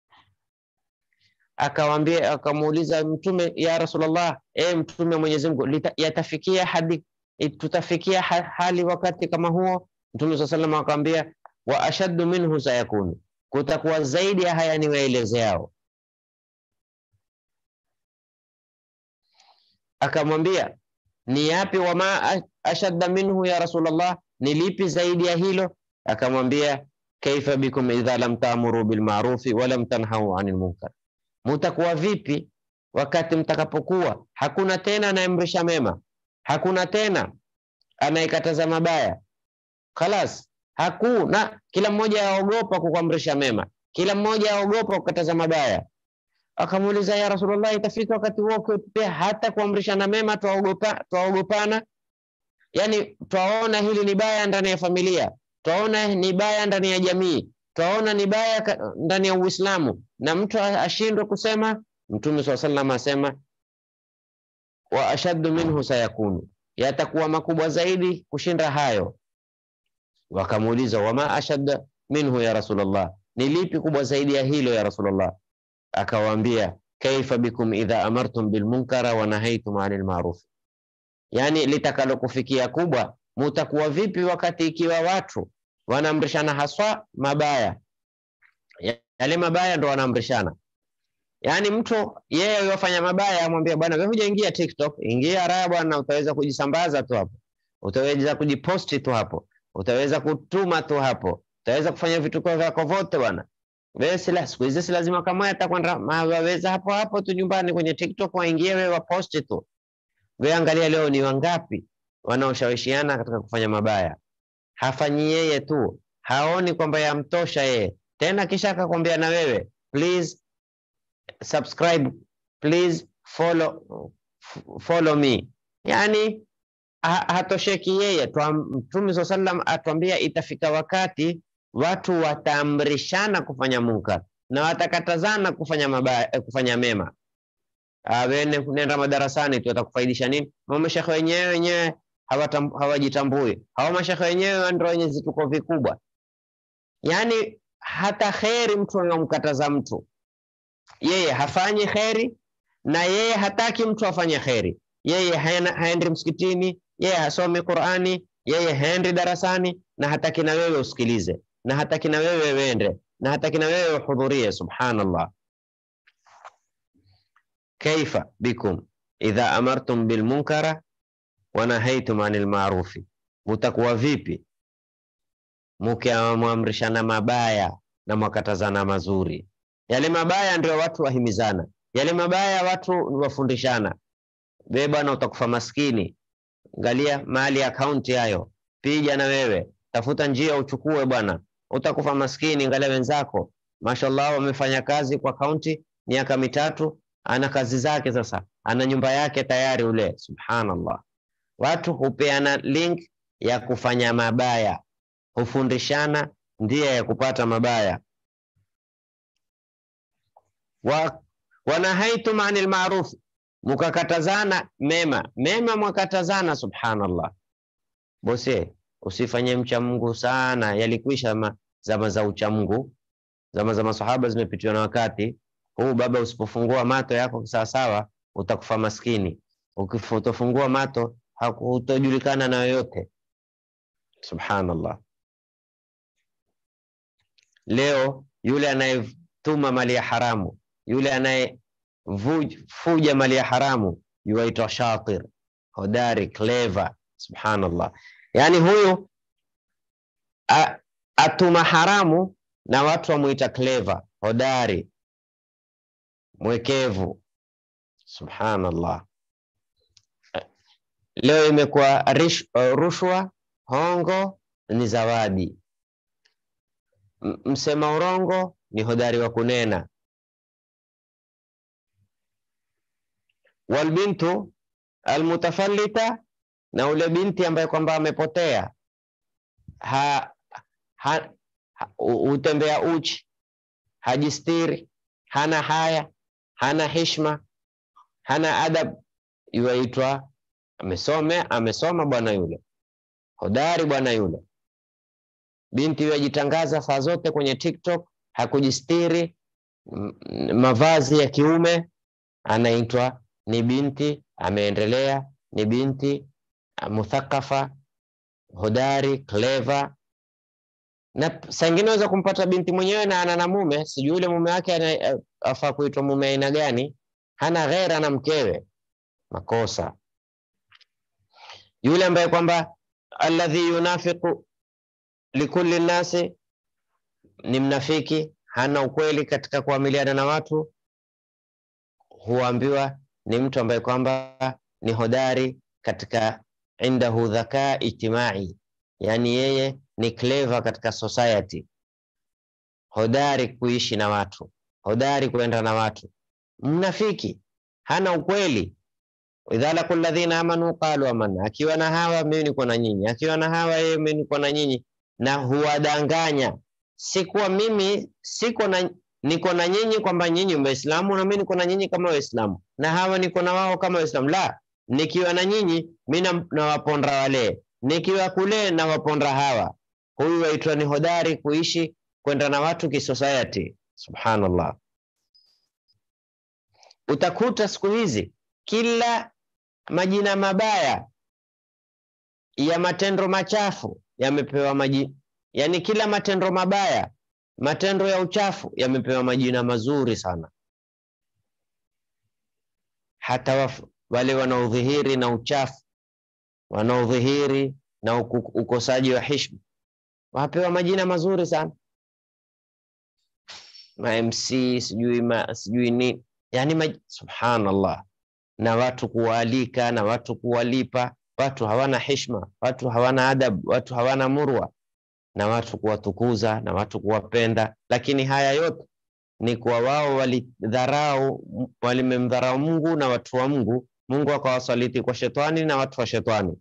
akawambia akamuuliza Mtume, ya Rasulullah, e Mtume wa Mwenyezi Mungu, yatafikia hadi tutafikia hali wakati kama huo? Mtume swalla sallam akamwambia, wa ashaddu minhu sayakunu, kutakuwa zaidi ya haya niwaelezeao. Akamwambia, ni yapi? Wama ashadda minhu ya Rasulullah, ni lipi zaidi ya hilo? Akamwambia, kaifa bikum idha lam taamuru bilmarufi wa lam tanhau anil munkar, mutakuwa vipi wakati mtakapokuwa hakuna tena anayeamrisha mema, hakuna tena anayekataza mabaya. Khalas, hakuna. Kila mmoja aogopa kukuamrisha mema, kila mmoja aogopa kukataza mabaya. Akamuuliza, ya Rasulullah, itafika wakati huo pia hata kuamrishana mema twaogopa, twaogopana? Yani twaona hili ni baya ndani ya familia, twaona ni baya ndani ya jamii, twaona ni baya ndani ya Uislamu, na mtu ashindwe kusema. Mtume swalla sallam asema, wa ashaddu minhu sayakunu, yatakuwa makubwa zaidi kushinda hayo. Wakamuuliza, wama ashadda minhu ya Rasulullah, ni lipi kubwa zaidi ya hilo ya Rasulullah? Akawaambia, kaifa bikum idha amartum bilmunkara wa nahaitum anil ma'ruf, yani litakalokufikia kubwa, mutakuwa vipi wakati ikiwa watu wanaamrishana haswa mabaya, yale mabaya ndo wanaamrishana. Yani mtu yeye yofanya mabaya amwambia, bwana wewe hujaingia TikTok, ingia raha bwana, utaweza kujisambaza tu hapo, utaweza kujiposti tu hapo, utaweza kutuma tu hapo, utaweza kufanya vituko vyako vote bwana wewe sila siku hizi si lazima kama atakwenda waweza hapo hapo tu nyumbani kwenye TikTok waingie wewe waposti tu. Wewe angalia leo ni wangapi wanaoshawishiana katika kufanya mabaya. Hafanyi yeye tu, haoni kwamba yamtosha yeye. Tena kisha akakwambia na wewe please subscribe, please follow, follow me. Yani ha, hatosheki yeye. Mtume swalla sallam atuambia itafika wakati watu wataamrishana kufanya munkar na watakatazana kufanya mabaya, kufanya mema. Wewe nenda madarasani tu watakufaidisha nini? Mashekhe wenyewe wenyewe hawajitambui, hao mashekhe wenyewe ndio wenye vituko vikubwa. Yani hata kheri mtu anamkataza mtu, yeye hafanyi kheri na yeye hataki mtu afanye kheri. Yeye haendi msikitini, yeye hasomi Qurani, yeye haendi darasani na hataki na wewe usikilize na hataki na wewe wende na hataki na wewe uhudhurie. Subhanallah, kaifa bikum idha amartum bilmunkara wa nahaitum anil maarufi, mutakuwa vipi mukiamrishana mabaya na mwakatazana mazuri? Yale mabaya ndio watu wahimizana, yale mabaya watu wafundishana. Wewe bwana utakufa maskini, angalia mali akaunti hayo, pija na wewe tafuta njia uchukue bwana, utakufa maskini. Angalia wenzako, mashallah, wamefanya kazi kwa kaunti miaka mitatu, ana kazi zake sasa, ana nyumba yake tayari ule. Subhanallah, watu hupeana link ya kufanya mabaya, hufundishana njia ya kupata mabaya. wa wanahaitum anil ma'ruf, mukakatazana mema, mema mwakatazana. Subhanallah, bosi usifanye mcha Mungu sana. Yalikwisha zama za ucha Mungu, zama za masahaba zimepitiwa na wakati huu. Baba, usipofungua mato yako sawasawa, utakufa maskini. Ukifutofungua mato hutojulikana na yoyote. Subhanallah. Leo yule anayetuma mali ya haramu, yule anayefuja mali ya haramu yuaitwa shatir, hodari, clever. Subhanallah. Yaani huyu a, atuma haramu na watu wamuita clever, hodari, mwekevu. Subhanallah. Leo imekuwa rushwa, hongo ni zawadi, msema urongo ni hodari wa kunena. Walbintu almutafallita na ule binti ambaye kwamba amepotea ha, ha, ha, utembea uchi, hajistiri, hana haya, hana hishma, hana adab, yuaitwa amesome, amesoma bwana yule, hodari bwana yule. Binti huyo ajitangaza saa zote kwenye TikTok, hakujistiri, mavazi ya kiume, anaitwa ni binti ameendelea, ni binti muthakafa, hodari, clever. Na saa ingine waweza kumpata binti mwenyewe na ana na mume, sijui yule mume wake afaa kuitwa mume aina gani, hana ghera na mkewe, makosa. Yule ambaye kwamba alladhi yunafiqu likulli nnasi, ni mnafiki, hana ukweli katika kuamiliana na watu. huambiwa ni mtu ambaye kwamba ni hodari katika indahu dhaka ijtimai, yani yeye ni clever katika society, hodari kuishi na watu, hodari kuenda na watu. Mnafiki hana ukweli. idha laku alladhina amanu qalu amanna, akiwa na hawa mimi niko na nyinyi, akiwa na hawa yeye mimi niko na nyinyi, na huwadanganya sikuwa mimi siko na niko na nyinyi kwamba nyinyi Waislamu na mimi niko na nyinyi kama Waislamu na hawa niko na wao kama Waislamu. La, nikiwa na nyinyi mimi nawaponda wale, nikiwa kule nawaponda hawa. Huyu waitwa ni hodari kuishi kwenda na watu kisociety. Subhanallah, utakuta siku hizi kila majina mabaya ya matendo machafu yamepewa majina Yaani kila matendo mabaya, matendo ya uchafu yamepewa majina mazuri sana. Hata waf, wale wanaodhihiri na uchafu, wanaodhihiri na ukosaji wa heshima wapewa majina mazuri sana, ma MC sijui ma, sijui nini, yani maj... subhanallah, na watu kuwaalika na watu kuwalipa. Watu hawana heshima, watu hawana adabu, watu hawana murwa na watu kuwatukuza na watu kuwapenda, lakini haya yote ni kwa wao walidharau, walimemdharau Mungu na watu wa Mungu. Mungu akawasaliti kwa shetani na watu wa shetani.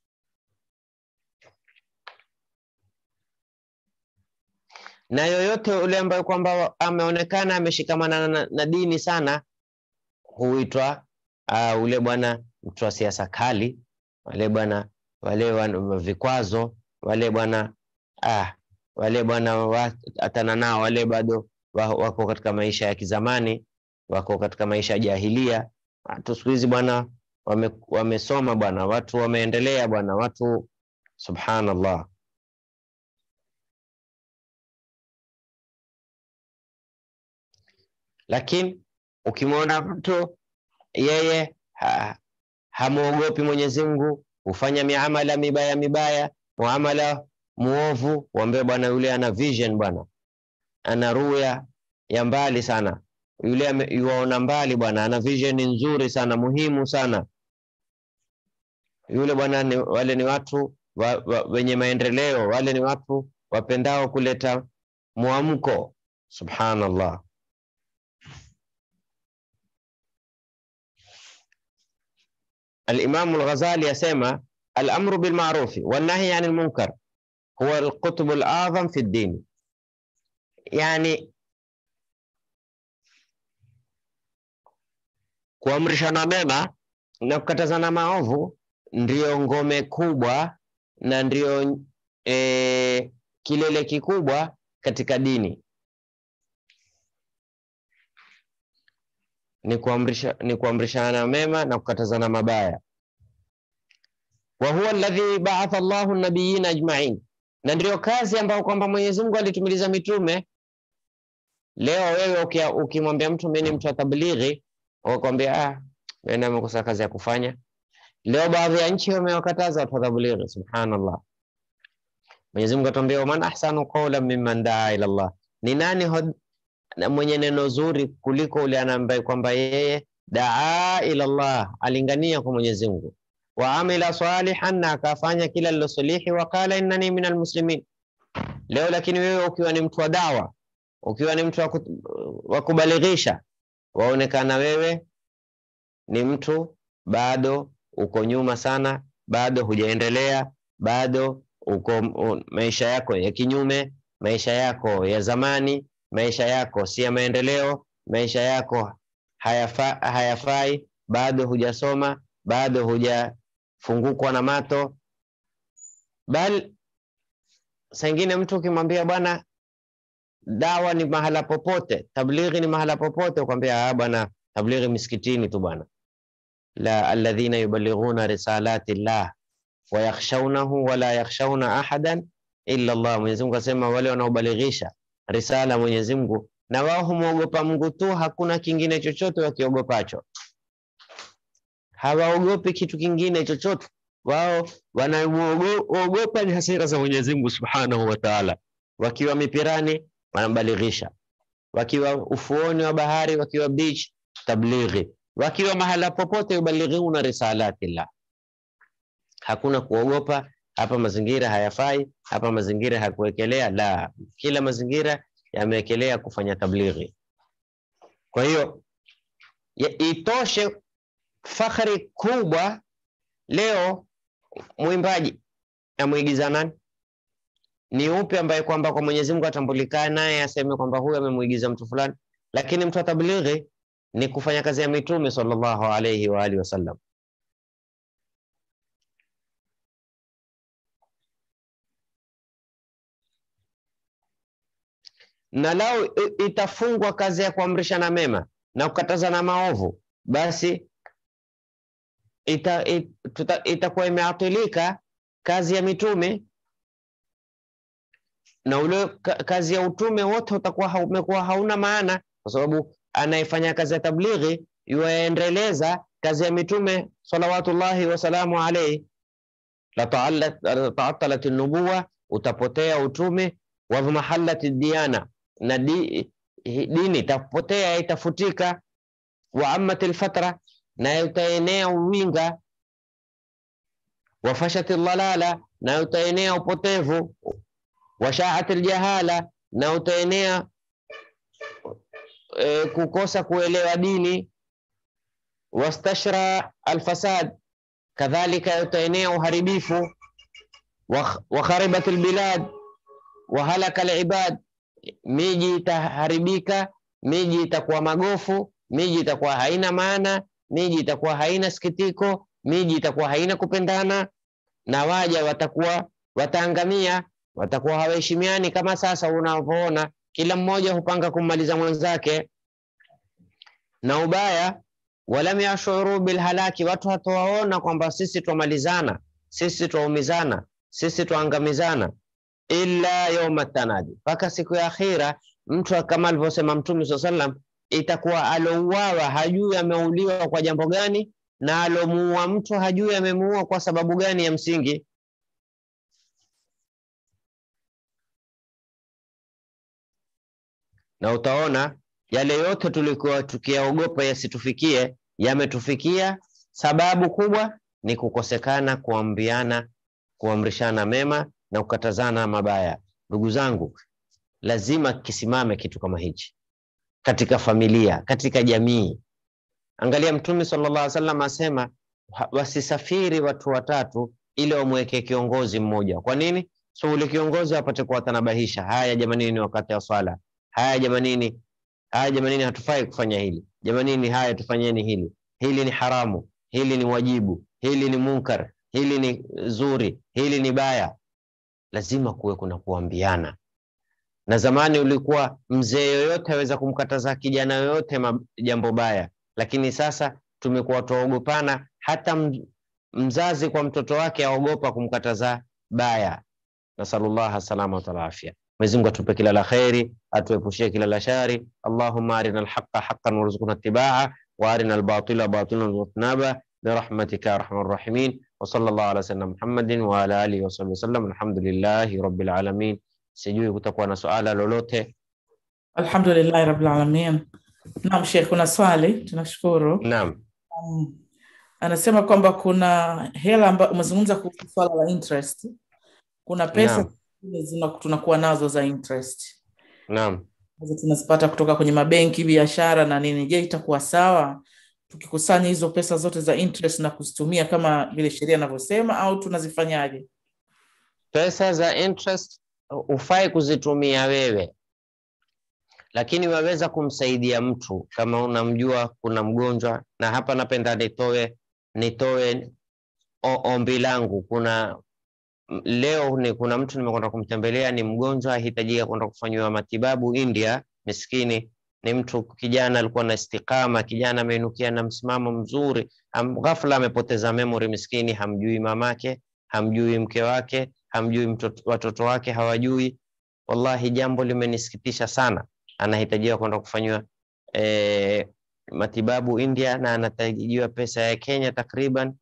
Na yoyote ule ambaye kwamba ameonekana ameshikamana na, na dini sana huitwa uh, ule bwana mtu wa siasa kali, wale bwana wale wan, vikwazo wale bwana ah, wale bwana atana nao wale bado wako katika maisha ya kizamani, wako katika maisha ya jahilia. Watu siku hizi bwana wame, wamesoma bwana, watu wameendelea bwana, watu subhanallah. Lakini ukimwona mtu yeye ha, hamwogopi Mwenyezi Mungu, hufanya miamala mibaya mibaya, muamala muovu, waambie bwana, yule ana vision bwana, ana ruya ya mbali sana, yule yuaona mbali bwana, ana vision nzuri sana, muhimu sana yule bwana. Ni, wale ni watu wa, wa, wenye maendeleo, wale ni watu wapendao kuleta mwamko. Subhanallah. Al-Imam Al-Ghazali asema al-amru bil ma'rufi wan nahyi 'anil munkar huwa al-qutb al-a'zam fi ad-din, yani kuamrishana mema na kukatazana maovu ndiyo ngome kubwa na ndiyo e, kilele kikubwa katika dini. Ni kuamrisha ni kuamrishana mema na kukatazana mabaya. Wa huwa alladhi ba'atha Allahu an-nabiyina ajma'in, na ndiyo kazi ambayo kwamba Mwenyezi Mungu alitumiliza mitume. Leo wewe ukimwambia mtu mimi ni mtu wa tablighi, wakwambia ah, mimi nimekosa kazi ya kufanya. Leo baadhi ya nchi wamewakataza watu wa tablighi. Subhanallah, Mwenyezi Mungu atuambia, man ahsanu qawlan mimman daa ila Allah, ni nani hod, na mwenye neno zuri kuliko ule ambaye kwamba yeye daa ila Allah, alingania kwa Mwenyezi Mungu, wa amila salihan, na akafanya kila lilosalihi, wa qala innani minal muslimin. Leo lakini wewe ukiwa ni mtu wa dawa, ukiwa ni mtu wa kubalighisha, waonekana wewe ni mtu bado uko nyuma sana, bado hujaendelea, bado uko u, maisha yako ya kinyume, maisha yako ya zamani, maisha yako si ya maendeleo, maisha yako hayafa, hayafai, bado hujasoma, bado hujafungukwa na mato. Bali saa ingine mtu ukimwambia bwana, dawa ni mahala popote, tablighi ni mahala popote, ukwambia ah, bwana tablighi misikitini tu bwana la alladhina yubalighuna risalati llah wa yakhshawnahu wala yakhshawna ahadan illa Allah. Mwenyezi Mungu asema wale wanaobalighisha risala Mwenyezi Mungu na wao humwogopa Mungu tu, hakuna kingine chochote wakiogopacho. Hawaogopi kitu kingine chochote, wao wanaogopa ni hasira za Mwenyezi Mungu Subhanahu wa Ta'ala. Wakiwa mipirani wanabalighisha, wakiwa ufuoni wa bahari, wakiwa beach tablighi, wakiwa mahala popote, yuballighuna risalatillah. Hakuna kuogopa hapa, mazingira hayafai, hapa mazingira hakuwekelea. La, kila mazingira yamewekelea kufanya tablighi. Kwa hiyo itoshe fakhari kubwa leo mwimbaji amwigiza nani? Ni upi ambaye kwamba kwa Mwenyezi Mungu atambulikana naye aseme kwamba huyu amemwigiza mtu fulani? Lakini mtu wa tablighi ni kufanya kazi ya Mitume sallallahu alayhi wa alihi wasallam. Na lao itafungwa kazi ya kuamrishana mema na kukatazana maovu, basi itakuwa ita, ita imeatilika kazi ya mitume na ule kazi ya utume wote utakuwa umekuwa hauna maana, kwa sababu anayefanya kazi ya tablighi yuaendeleza kazi ya mitume salawatullahi wasalamu alaihi. La taatalat nubuwa, utapotea utume. Wa mahallat diyana, na di, dini itapotea itafutika. Wa ammat lfatra, na utaenea uwinga. Wa fashat ldalala, na utaenea upotevu washaat aljahala, na utaenea e, kukosa kuelewa dini. Wastashra alfasad, kadhalika utaenea uharibifu. Wakharibat albilad wahalaka alibad, miji itaharibika, miji itakuwa magofu, miji itakuwa haina maana, miji itakuwa haina sikitiko, miji itakuwa haina kupendana, na waja watakuwa wataangamia watakuwa hawaheshimiani kama sasa unavyoona, kila mmoja hupanga kummaliza mwenzake. Na ubaya, walam yashuru bilhalaki, watu hatawaona kwamba sisi twamalizana, sisi twaumizana, sisi twaangamizana, illa yauma tanadi, mpaka siku ya akhira. Mtu kama alivyosema Mtume saa sallam, itakuwa alouawa hajui ameuliwa kwa jambo gani, na alomuua mtu hajui amemuua kwa sababu gani ya msingi na utaona yale yote tulikuwa tukiyaogopa yasitufikie yametufikia. Sababu kubwa ni kukosekana kuambiana, kuamrishana mema na kukatazana mabaya. Ndugu zangu, lazima kisimame kitu kama hichi katika familia, katika jamii. Angalia, Mtume sallallahu alaihi wasallam asema wasisafiri watu watatu ili wamweke kiongozi mmoja. Kwa nini? So ule kiongozi apate kuwatanabahisha, haya jamanini, ni wakati wa swala haya jamanini, haya jamanini, hatufai kufanya hili jamanini, haya tufanyeni hili, hili ni haramu, hili ni wajibu, hili ni munkar, hili ni zuri, hili ni baya. Lazima kuwe kuna kuambiana. Na zamani ulikuwa mzee yoyote aweza kumkataza kijana yoyote jambo baya, lakini sasa tumekuwa tuogopana, hata mzazi kwa mtoto wake aogopa kumkataza baya. Nasalullah salama wal afia. Mwenyezi Mungu atupe kila la kheri, atuepushie kila la shari. Allahumma arina alhaqa haqqan warzuqna ittibaa wa arina albatila batilan warzuqna birahmatika arhamar rahimin wa sallallahu ala sayyidina Muhammadin wa ala alihi wa sahbihi wasallam. Alhamdulillahi rabbil alamin. Sijui kutakuwa na suala lolote. Alhamdulillahi rabbil alamin. Naam, Sheikh, kuna swali. Tunashukuru. Naam. Um, anasema kwamba kuna hela ambayo umezungumza kuhusu swala la interest. Kuna pesa Naam. zingine tunakuwa nazo za interest Naam. ambazo tunazipata kutoka kwenye mabenki, biashara na nini. Je, itakuwa sawa tukikusanya hizo pesa zote za interest na kuzitumia kama vile sheria inavyosema au tunazifanyaje? Pesa za interest hufai kuzitumia wewe, lakini waweza kumsaidia mtu kama unamjua kuna mgonjwa. Na hapa napenda nitoe nitoe o- ombi langu. Kuna m- leo ni kuna mtu nimekwenda kumtembelea, ni mgonjwa, ahitajika kwenda kufanyiwa matibabu India. Miskini ni mtu kijana, alikuwa na istiqama, kijana ameinukia na msimamo mzuri, am, ghafla amepoteza memory. Miskini hamjui mamake, hamjui mke wake, hamjui mtoto, watoto wake hawajui. Wallahi, jambo limenisikitisha sana. Anahitajiwa kwenda kufanyiwa eh, matibabu India na anahitajiwa pesa ya Kenya takriban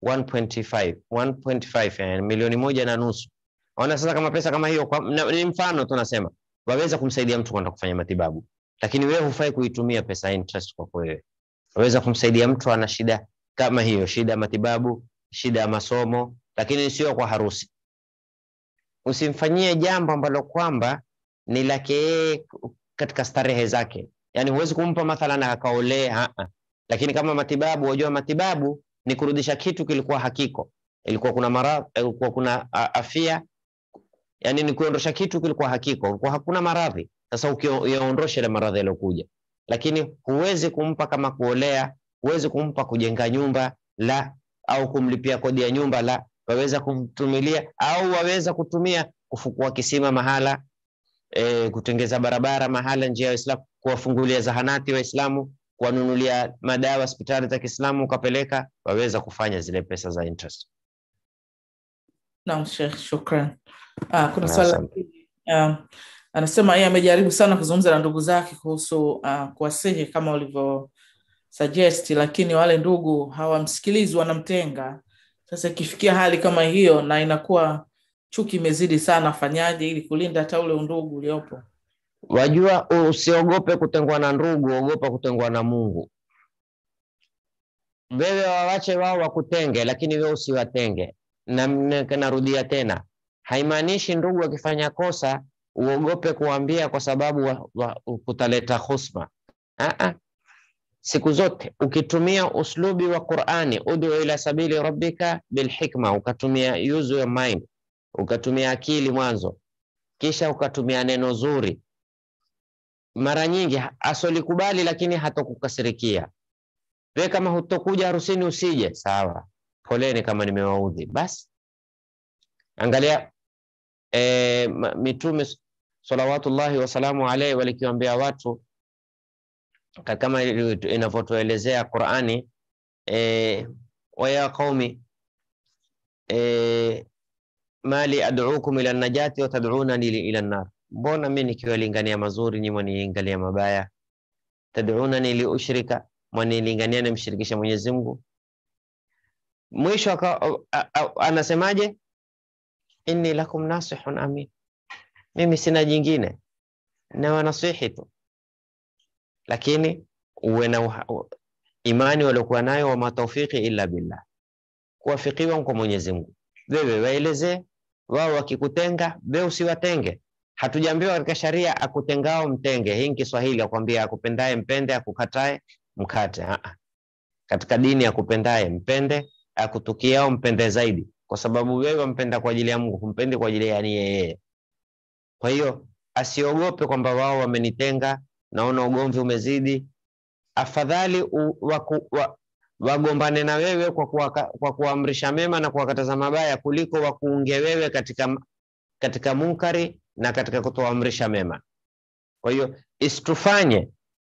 1.5 1.5 yani milioni moja na nusu. Ona sasa, kama pesa kama hiyo kwa, na, ni mfano tunasema waweza kumsaidia mtu kwenda kufanya matibabu, lakini wewe hufai kuitumia pesa ya interest kwako wewe. waweza kumsaidia mtu ana shida kama hiyo, shida ya matibabu, shida ya masomo, lakini sio kwa harusi. Usimfanyie jambo ambalo kwamba ni lake yeye katika starehe zake, yani huwezi kumpa mathalan akaolee, lakini kama matibabu, wajua matibabu ni kurudisha kitu kilikuwa hakiko, ilikuwa kuna maradhi, ilikuwa kuna afia, yani ni kuondosha kitu kilikuwa hakiko, ilikuwa hakuna maradhi. Sasa ukiondosha ile maradhi yaliyokuja, lakini huwezi kumpa kama kuolea, huwezi kumpa kujenga nyumba la, au kumlipia kodi ya nyumba la, waweza kumtumilia au waweza kutumia kufukua kisima mahala e, kutengeza barabara mahala, njia ya Uislamu, kuwafungulia zahanati Waislamu, kuwanunulia madawa hospitali za Kiislamu ukapeleka, waweza kufanya zile pesa za interest. Naam, Sheikh, shukran. Ah, kuna swala uh, anasema yeye amejaribu sana kuzungumza na ndugu zake kuhusu uh, kuwasihi kama ulivyo suggest, lakini wale ndugu hawamsikilizi, wanamtenga. Sasa ikifikia hali kama hiyo na inakuwa chuki imezidi sana, fanyaje ili kulinda hata ule undugu uliopo? Wajua, usiogope kutengwa na ndugu, ogopa kutengwa na Mungu. Wewe wawache wao wakutenge, lakini wewe usiwatenge. Na narudia tena, haimaanishi ndugu akifanya kosa uogope kuambia kwa sababu wa, wa, kutaleta husma. Aa, siku zote ukitumia uslubi wa Qur'ani, udu ila sabili rabbika bilhikma, ukatumia use your mind, ukatumia akili mwanzo, kisha ukatumia neno zuri, mara nyingi asolikubali, lakini hatokukasirikia. We kama hutokuja harusini usije, sawa, poleni kama nimewaudhi. Basi angalia e, mitume salawatullahi wasalamu alaihi walikiwambia watu kama inavyotuelezea Qurani e, waya qaumi e, mali ad'ukum ila najati wa tad'unani ila nar, mbona mi nikiwalingania mazuri nyi mwanilingania mabaya? Tad'unani li ushrika, mwanilingania nimshirikisha Mwenyezi Mungu. Mwisho anasemaje? inni lakum nasihun amin, mimi sina jingine na wanasihi tu lakini uwe na imani waliokuwa nayo, wama taufiki illa billah, kuwafikiwa kwa Mwenyezi Mungu. Wewe waelezee wao, wakikutenga wewe usiwatenge. Hatujaambiwa katika sharia akutengao mtenge. Hii ni Kiswahili, akwambia akupendaye mpende, akukatae mkate. Aa, katika dini akupendaye mpende, akutukiao mpende zaidi, kwa sababu wewe wampenda kwa ajili ya Mungu, humpendi kwa ajili ya yeye. Kwa hiyo asiogope kwamba wao wamenitenga naona ugomvi umezidi, afadhali wagombane wa, na wewe kwa, kuwa, kwa kuamrisha mema na kuwakataza mabaya kuliko wakuunge wewe katika, katika munkari na katika kutoamrisha mema. Kwa hiyo isitufanye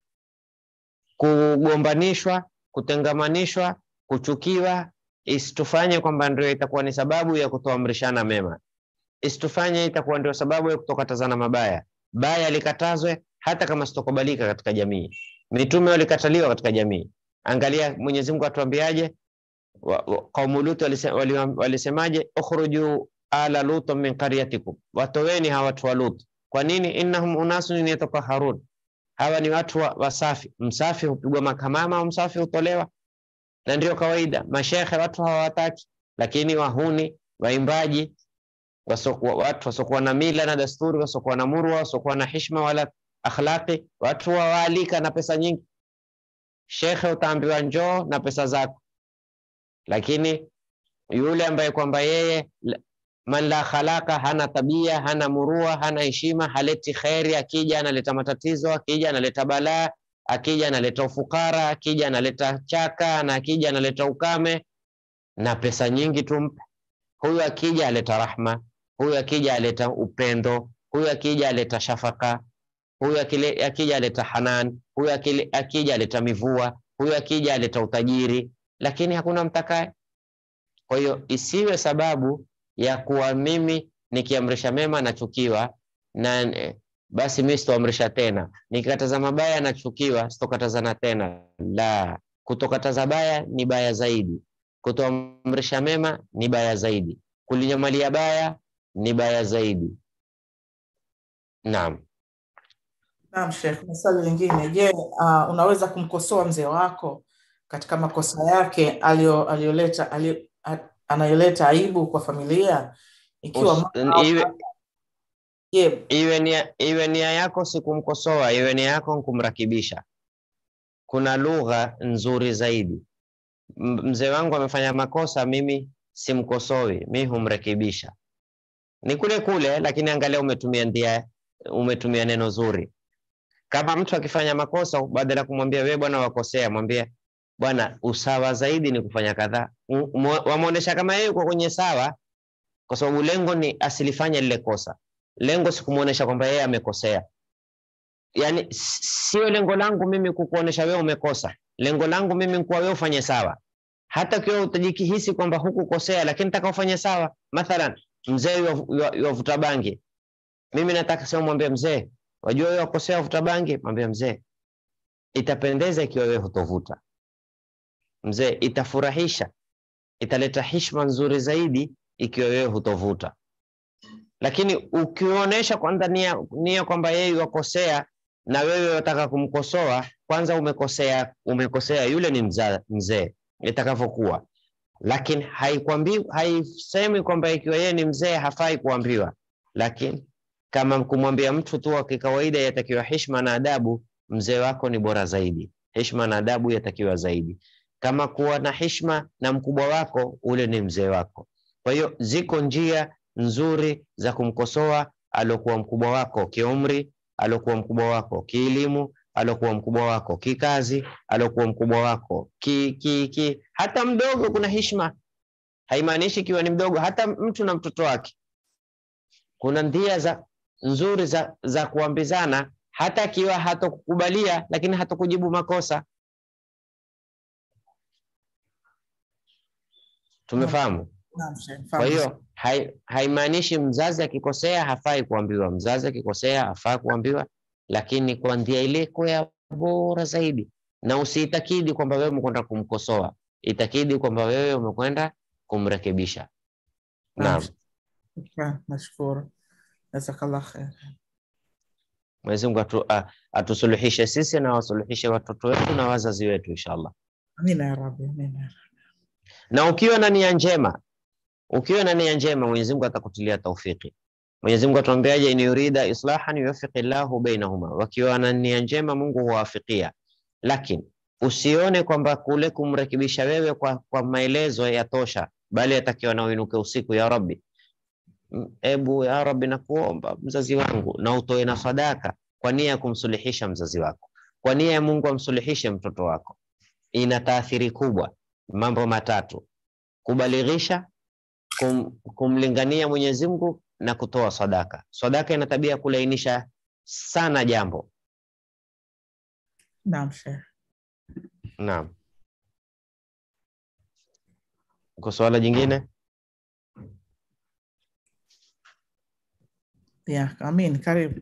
kugombanishwa, kutengamanishwa, kuchukiwa, isitufanye kwamba ndio itakuwa ni sababu ya kutoamrishana mema, isitufanye itakuwa ndio sababu ya kutokatazana mabaya. Baya likatazwe hata kama sitokubalika katika jamii. Mitume walikataliwa katika jamii. Angalia Mwenyezi Mungu atuambiaje? Kaumu Lut walisemaje? ukhruju ala lut min qaryatikum, watoweni hawa watu wa Lut. Kwa nini? innahum unasun yatataharun, hawa ni watu wasafi. Msafi hupigwa makamama au msafi hutolewa, na ndio kawaida. Mashekhe watu hawataki, lakini wahuni, waimbaji, wasokuwa, watu wasokuwa na mila na dasturi, wasokuwa na murwa, wasokuwa na hishma wala akhlaqi, watu wawaalika na pesa nyingi. Shekhe utaambiwa njoo na pesa zako, lakini yule ambaye kwamba yeye man la khalaqa, hana tabia, hana murua, hana heshima, haleti kheri, akija analeta matatizo, akija analeta balaa, akija analeta ufukara, akija analeta chaka, na akija analeta ukame na pesa nyingi tumpe. Huyu akija aleta rahma, huyu akija aleta upendo, huyu akija aleta shafaka huyu akija aleta hanan, huyu akija aleta mivua, huyu akija aleta utajiri, lakini hakuna mtakaye. Kwa hiyo isiwe sababu ya kuwa mimi nikiamrisha mema nachukiwa, na basi mimi sitoamrisha tena, nikikataza mabaya nachukiwa, sitokatazana tena. La, kutokataza baya ni baya zaidi, kutoamrisha mema ni baya zaidi, kulinyamalia baya ni baya zaidi. Naam. Naam Sheikh, na swali lingine, je, uh, unaweza kumkosoa mzee wako katika makosa yake aliyo- aliyoleta aliyo- a- anayoleta aibu kwa familia ikiwa Us- mama au iwe, baba- je, iwe nia, iwe nia yako si kumkosoa, iwe nia yako ni kumrakibisha. Kuna lugha nzuri zaidi. M- Mzee wangu amefanya makosa, mimi simkosoi, mi humrekebisha. Ni kule kule, lakini angalia umetumia ndia, umetumia neno zuri. Kama mtu akifanya makosa, badala ya kumwambia wewe bwana wakosea, mwambie bwana, usawa zaidi ni kufanya kadhaa. M- mwa- Wamwonyesha kama yeye uko kwenye sawa, kwa sababu lengo ni asilifanye lile kosa. Lengo si kumwonyesha kwamba yeye amekosea. Yani s- sio lengo langu mimi kukuonesha wewe umekosa. Lengo langu mimi ni kuwa wewe ufanye sawa, hata ukiwa utajikihisi kwamba hukukosea, lakini nataka ufanye sawa. Mathalan, mzee wavuta bangi, mimi nataka sema mwambie mzee, wajua wewe wakosea wavuta bangi, mwambie mzee, itapendeza ikiwa wewe hutovuta. Mzee, itafurahisha, italeta heshima nzuri zaidi ikiwa wewe hutovuta. Lakini ukionyesha kwanza nia, nia kwamba yeye wakosea na wewe wataka kumkosoa, kwanza umekosea, umekosea. Yule ni mza- mzee itakavyokuwa, lakini haikwambi haisemi kwamba ikiwa yeye ni mzee hafai kuambiwa, lakini kama kumwambia mtu tu wa kikawaida yatakiwa heshima na adabu, mzee wako ni bora zaidi. Heshima na adabu yatakiwa zaidi. Kama kuwa na heshima na mkubwa wako, ule ni mzee wako. Kwa hiyo ziko njia nzuri za kumkosoa aliokuwa mkubwa wako kiumri, aliokuwa mkubwa wako kielimu, aliokuwa mkubwa wako kikazi, aliokuwa mkubwa wako ki, ki, ki. Hata mdogo kuna heshima, haimaanishi ikiwa ni mdogo, hata mtu na mtoto wake kuna njia za nzuri za, za kuambizana, hata akiwa hatokukubalia, lakini hatokujibu makosa. Tumefahamu? naam Sheikh, Kwa fahamu. hiyo hai- haimaanishi mzazi akikosea hafai kuambiwa. Mzazi akikosea hafai kuambiwa, lakini kwa njia ile kwa bora zaidi, na usiitakidi kwamba wewe umekwenda kumkosoa, itakidi kwamba wewe umekwenda kumrekebisha. Naam, Shukran, nashukuru. Jazakallah khair. Mwenyezi Mungu atu, a- atusuluhishe sisi na wasuluhishe watoto wetu na wazazi wetu inshallah. Amina ya Rabbi, amina ya Rabbi. Na ukiwa na nia njema, ukiwa na nia njema, Mwenyezi Mungu atakutilia taufiki. Mwenyezi Mungu atuambiaje, in yurida islahan yuwaffiqi Llahu bainahuma, wakiwa na nia njema Mungu huwafikia. Lakini usione kwamba kule kumrekebisha wewe kwa, kwa maelezo yatosha, bali yatakiwa na uinuke usiku, ya Rabbi, M- ebu ya Rabbi, nakuomba mzazi wangu, na utoe na sadaka kwa nia ya kumsuluhisha mzazi wako, kwa nia ya Mungu amsuluhishe mtoto wako. Ina taathiri kubwa. Mambo matatu: kubalighisha, kum, kumlingania Mwenyezi Mungu na kutoa sadaka. Sadaka ina tabia ya kulainisha sana jambo. Naam Sheikh. Naam. Kwa swala jingine? Ya, amin, karibu.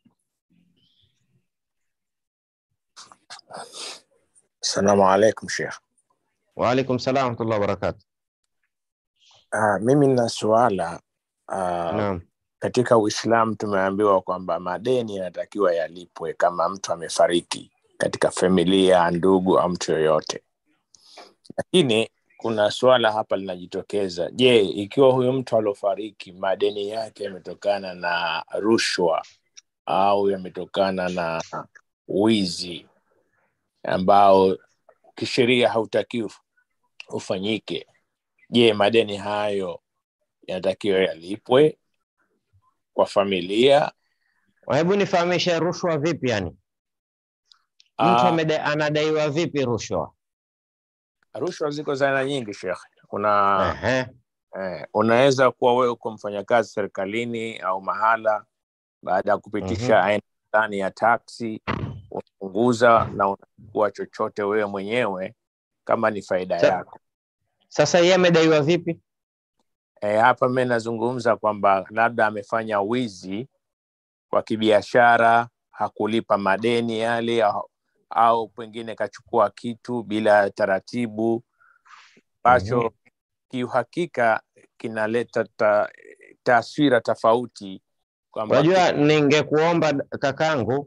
Assalamu alaikum Sheikh. Waalaikum salam warahmatullahi wabarakatuh. Uh, mimi nina suala uh, Naam. katika Uislamu tumeambiwa kwamba madeni yanatakiwa yalipwe kama mtu amefariki katika familia, ndugu au mtu yoyote, lakini kuna suala hapa linajitokeza. Je, ikiwa huyu mtu aliofariki madeni yake yametokana na rushwa au yametokana na wizi ambao kisheria hautakiwi ufanyike, je, madeni hayo yanatakiwa yalipwe kwa familia? Hebu nifahamishe rushwa vipi? Yani mtu Ah, ameda- anadaiwa vipi rushwa? rushwa ziko za aina nyingi Sheikh. Kuna Ehe. eh, unaweza kuwa wewe uko mfanyakazi serikalini au mahala, baada ya kupitisha Mhm. aina fulani ya taksi unapunguza na unachukua chochote wewe mwenyewe kama ni faida Sa- yako. Sasa yeye amedaiwa vipi? E, hapa mi nazungumza kwamba labda amefanya wizi kwa kibiashara, hakulipa madeni yale au, au pengine kachukua kitu bila taratibu ambacho Mhm. kiuhakika kinaleta ta, taswira tofauti kwamba Unajua, ningekuomba kakangu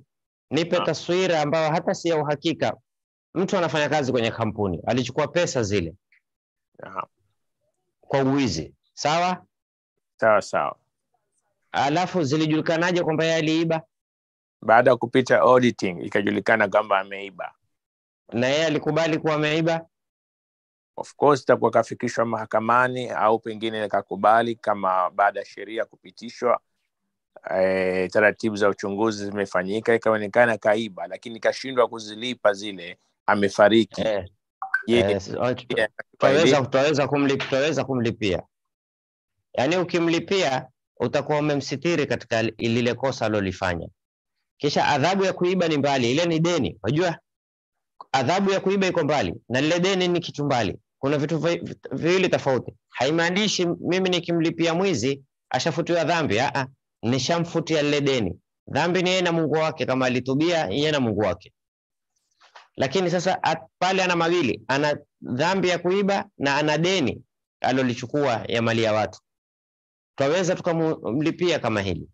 nipe Ah. taswira ambayo hata si ya uhakika. Mtu anafanya kazi kwenye kampuni, alichukua pesa zile Naam. kwa uwizi, sawa, Sawa sawa. alafu zilijulikanaje kwamba yeye aliiba Baada ya kupita auditing ikajulikana kwamba ameiba. na yeye alikubali kuwa ameiba? Of course itakuwa kafikishwa mahakamani au pengine kakubali kama baada ya sheria kupitishwa e, taratibu za uchunguzi zimefanyika ikaonekana kaiba, lakini kashindwa kuzilipa zile, amefariki. Eh, Je, eh, s- oh, tu- pia tutaweza tutaweza kumlip, tutaweza kumlipia. Yaani ukimlipia utakuwa umemsitiri katika li- lile kosa alilofanya. Kisha adhabu ya kuiba ni mbali, ile ni deni. Unajua adhabu ya kuiba iko mbali na lile deni ni kitu mbali. Kuna vitu vi- viwili tofauti. Haimaanishi mimi nikimlipia mwizi ashafutiwa dhambi. Aa, nishamfutia lile deni. Dhambi ni yeye na Mungu wake, kama alitubia yeye na Mungu wake. Lakini sasa at, pale ana mawili, ana dhambi ya kuiba na ana deni alolichukua ya mali ya watu. Twaweza tukamlipia kama hili.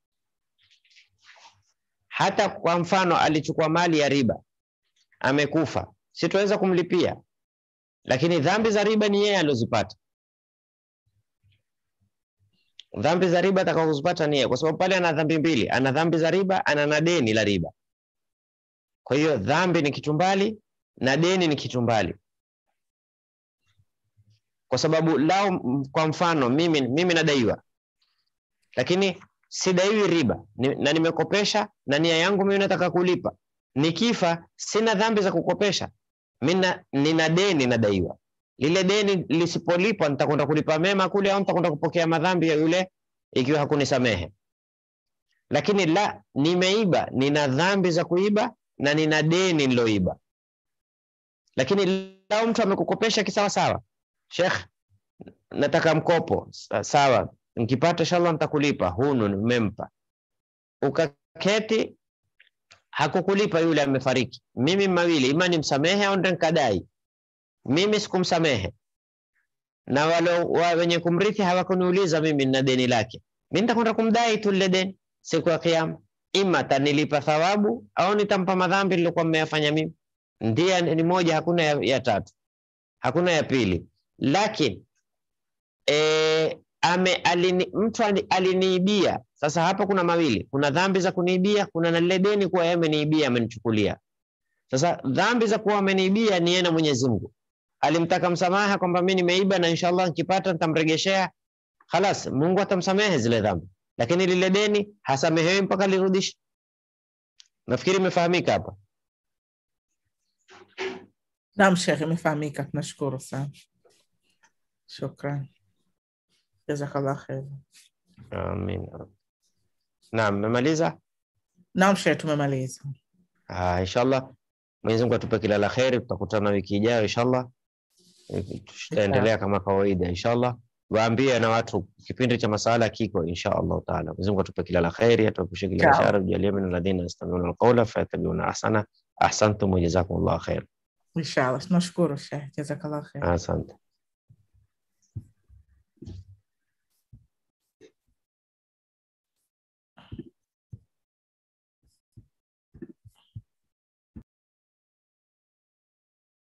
Hata kwa mfano alichukua mali ya riba, amekufa, si tuweza kumlipia, lakini dhambi za riba ni yeye alozipata. Dhambi za riba atakazozipata ni yeye, kwa sababu pale ana dhambi mbili, ana dhambi za riba, ana na deni la riba. Kwa hiyo dhambi ni kitu mbali na deni ni kitu mbali, kwa sababu lao, m- kwa mfano mimi, mimi nadaiwa, lakini sidaiwi riba ni, na nimekopesha na nia yangu mimi nataka kulipa. Nikifa sina dhambi za kukopesha, mina, nina deni nadaiwa. Lile deni lisipolipwa nitakwenda kulipa mema kule, au nitakwenda kupokea madhambi ya yule ikiwa hakunisamehe. Lakini la, nimeiba, nina dhambi za kuiba na nina deni niloiba. Lakini lao mtu amekukopesha kisawasawa, Sheikh, nataka mkopo Sa- sawa, nikipata inshallah nitakulipa, hunu nimempa. Ukaketi hakukulipa, yule amefariki, mimi mawili, ima nimsamehe au ndo nikadai. Mimi sikumsamehe na wale wa wenye kumrithi hawakuniuliza mimi nina deni lake, mimi nitakwenda kumdai tu lile deni siku ya Kiyama, ima atanilipa thawabu au nitampa madhambi nilikuwa mmeyafanya mimi. Ndia ni moja, hakuna ya, ya tatu, hakuna ya pili. Lakini e, ame alini, mtu ali- aliniibia. Sasa hapa kuna mawili, kuna dhambi za kuniibia, kuna na lile deni kuwa yeye ameniibia, amenichukulia. Sasa dhambi za kuwa ameniibia ni yeye na Mwenyezi Mungu alimtaka msamaha kwamba mimi nimeiba na inshallah nikipata nitamregeshea, khalas, Mungu atamsamehe zile dhambi, lakini lile deni hasamehewi mpaka lirudishe. Nafikiri imefahamika hapa. Naam Sheikh, imefahamika. Tunashukuru sana, shukran, jazakallah khair. Amin. Naam, mmemaliza? Naam Sheikh, tumemaliza. Ah, inshallah Mwenyezi Mungu atupe kila la kheri. Tutakutana wiki ijayo inshallah, Eh, tutaendelea kama kawaida inshallah. Waambie na watu kipindi cha masala kiko insha Allah taala. Mwenyezi Mungu atupe kila la kheri, atuepushe kila Sawa. shari, tujalie min alladhina yastami'una alqawla fayattabi'una ahsana. Ahsantum wa jazakumullahu khair. Inshallah, tunashukuru Sheikh, jazakallah khair. Asante.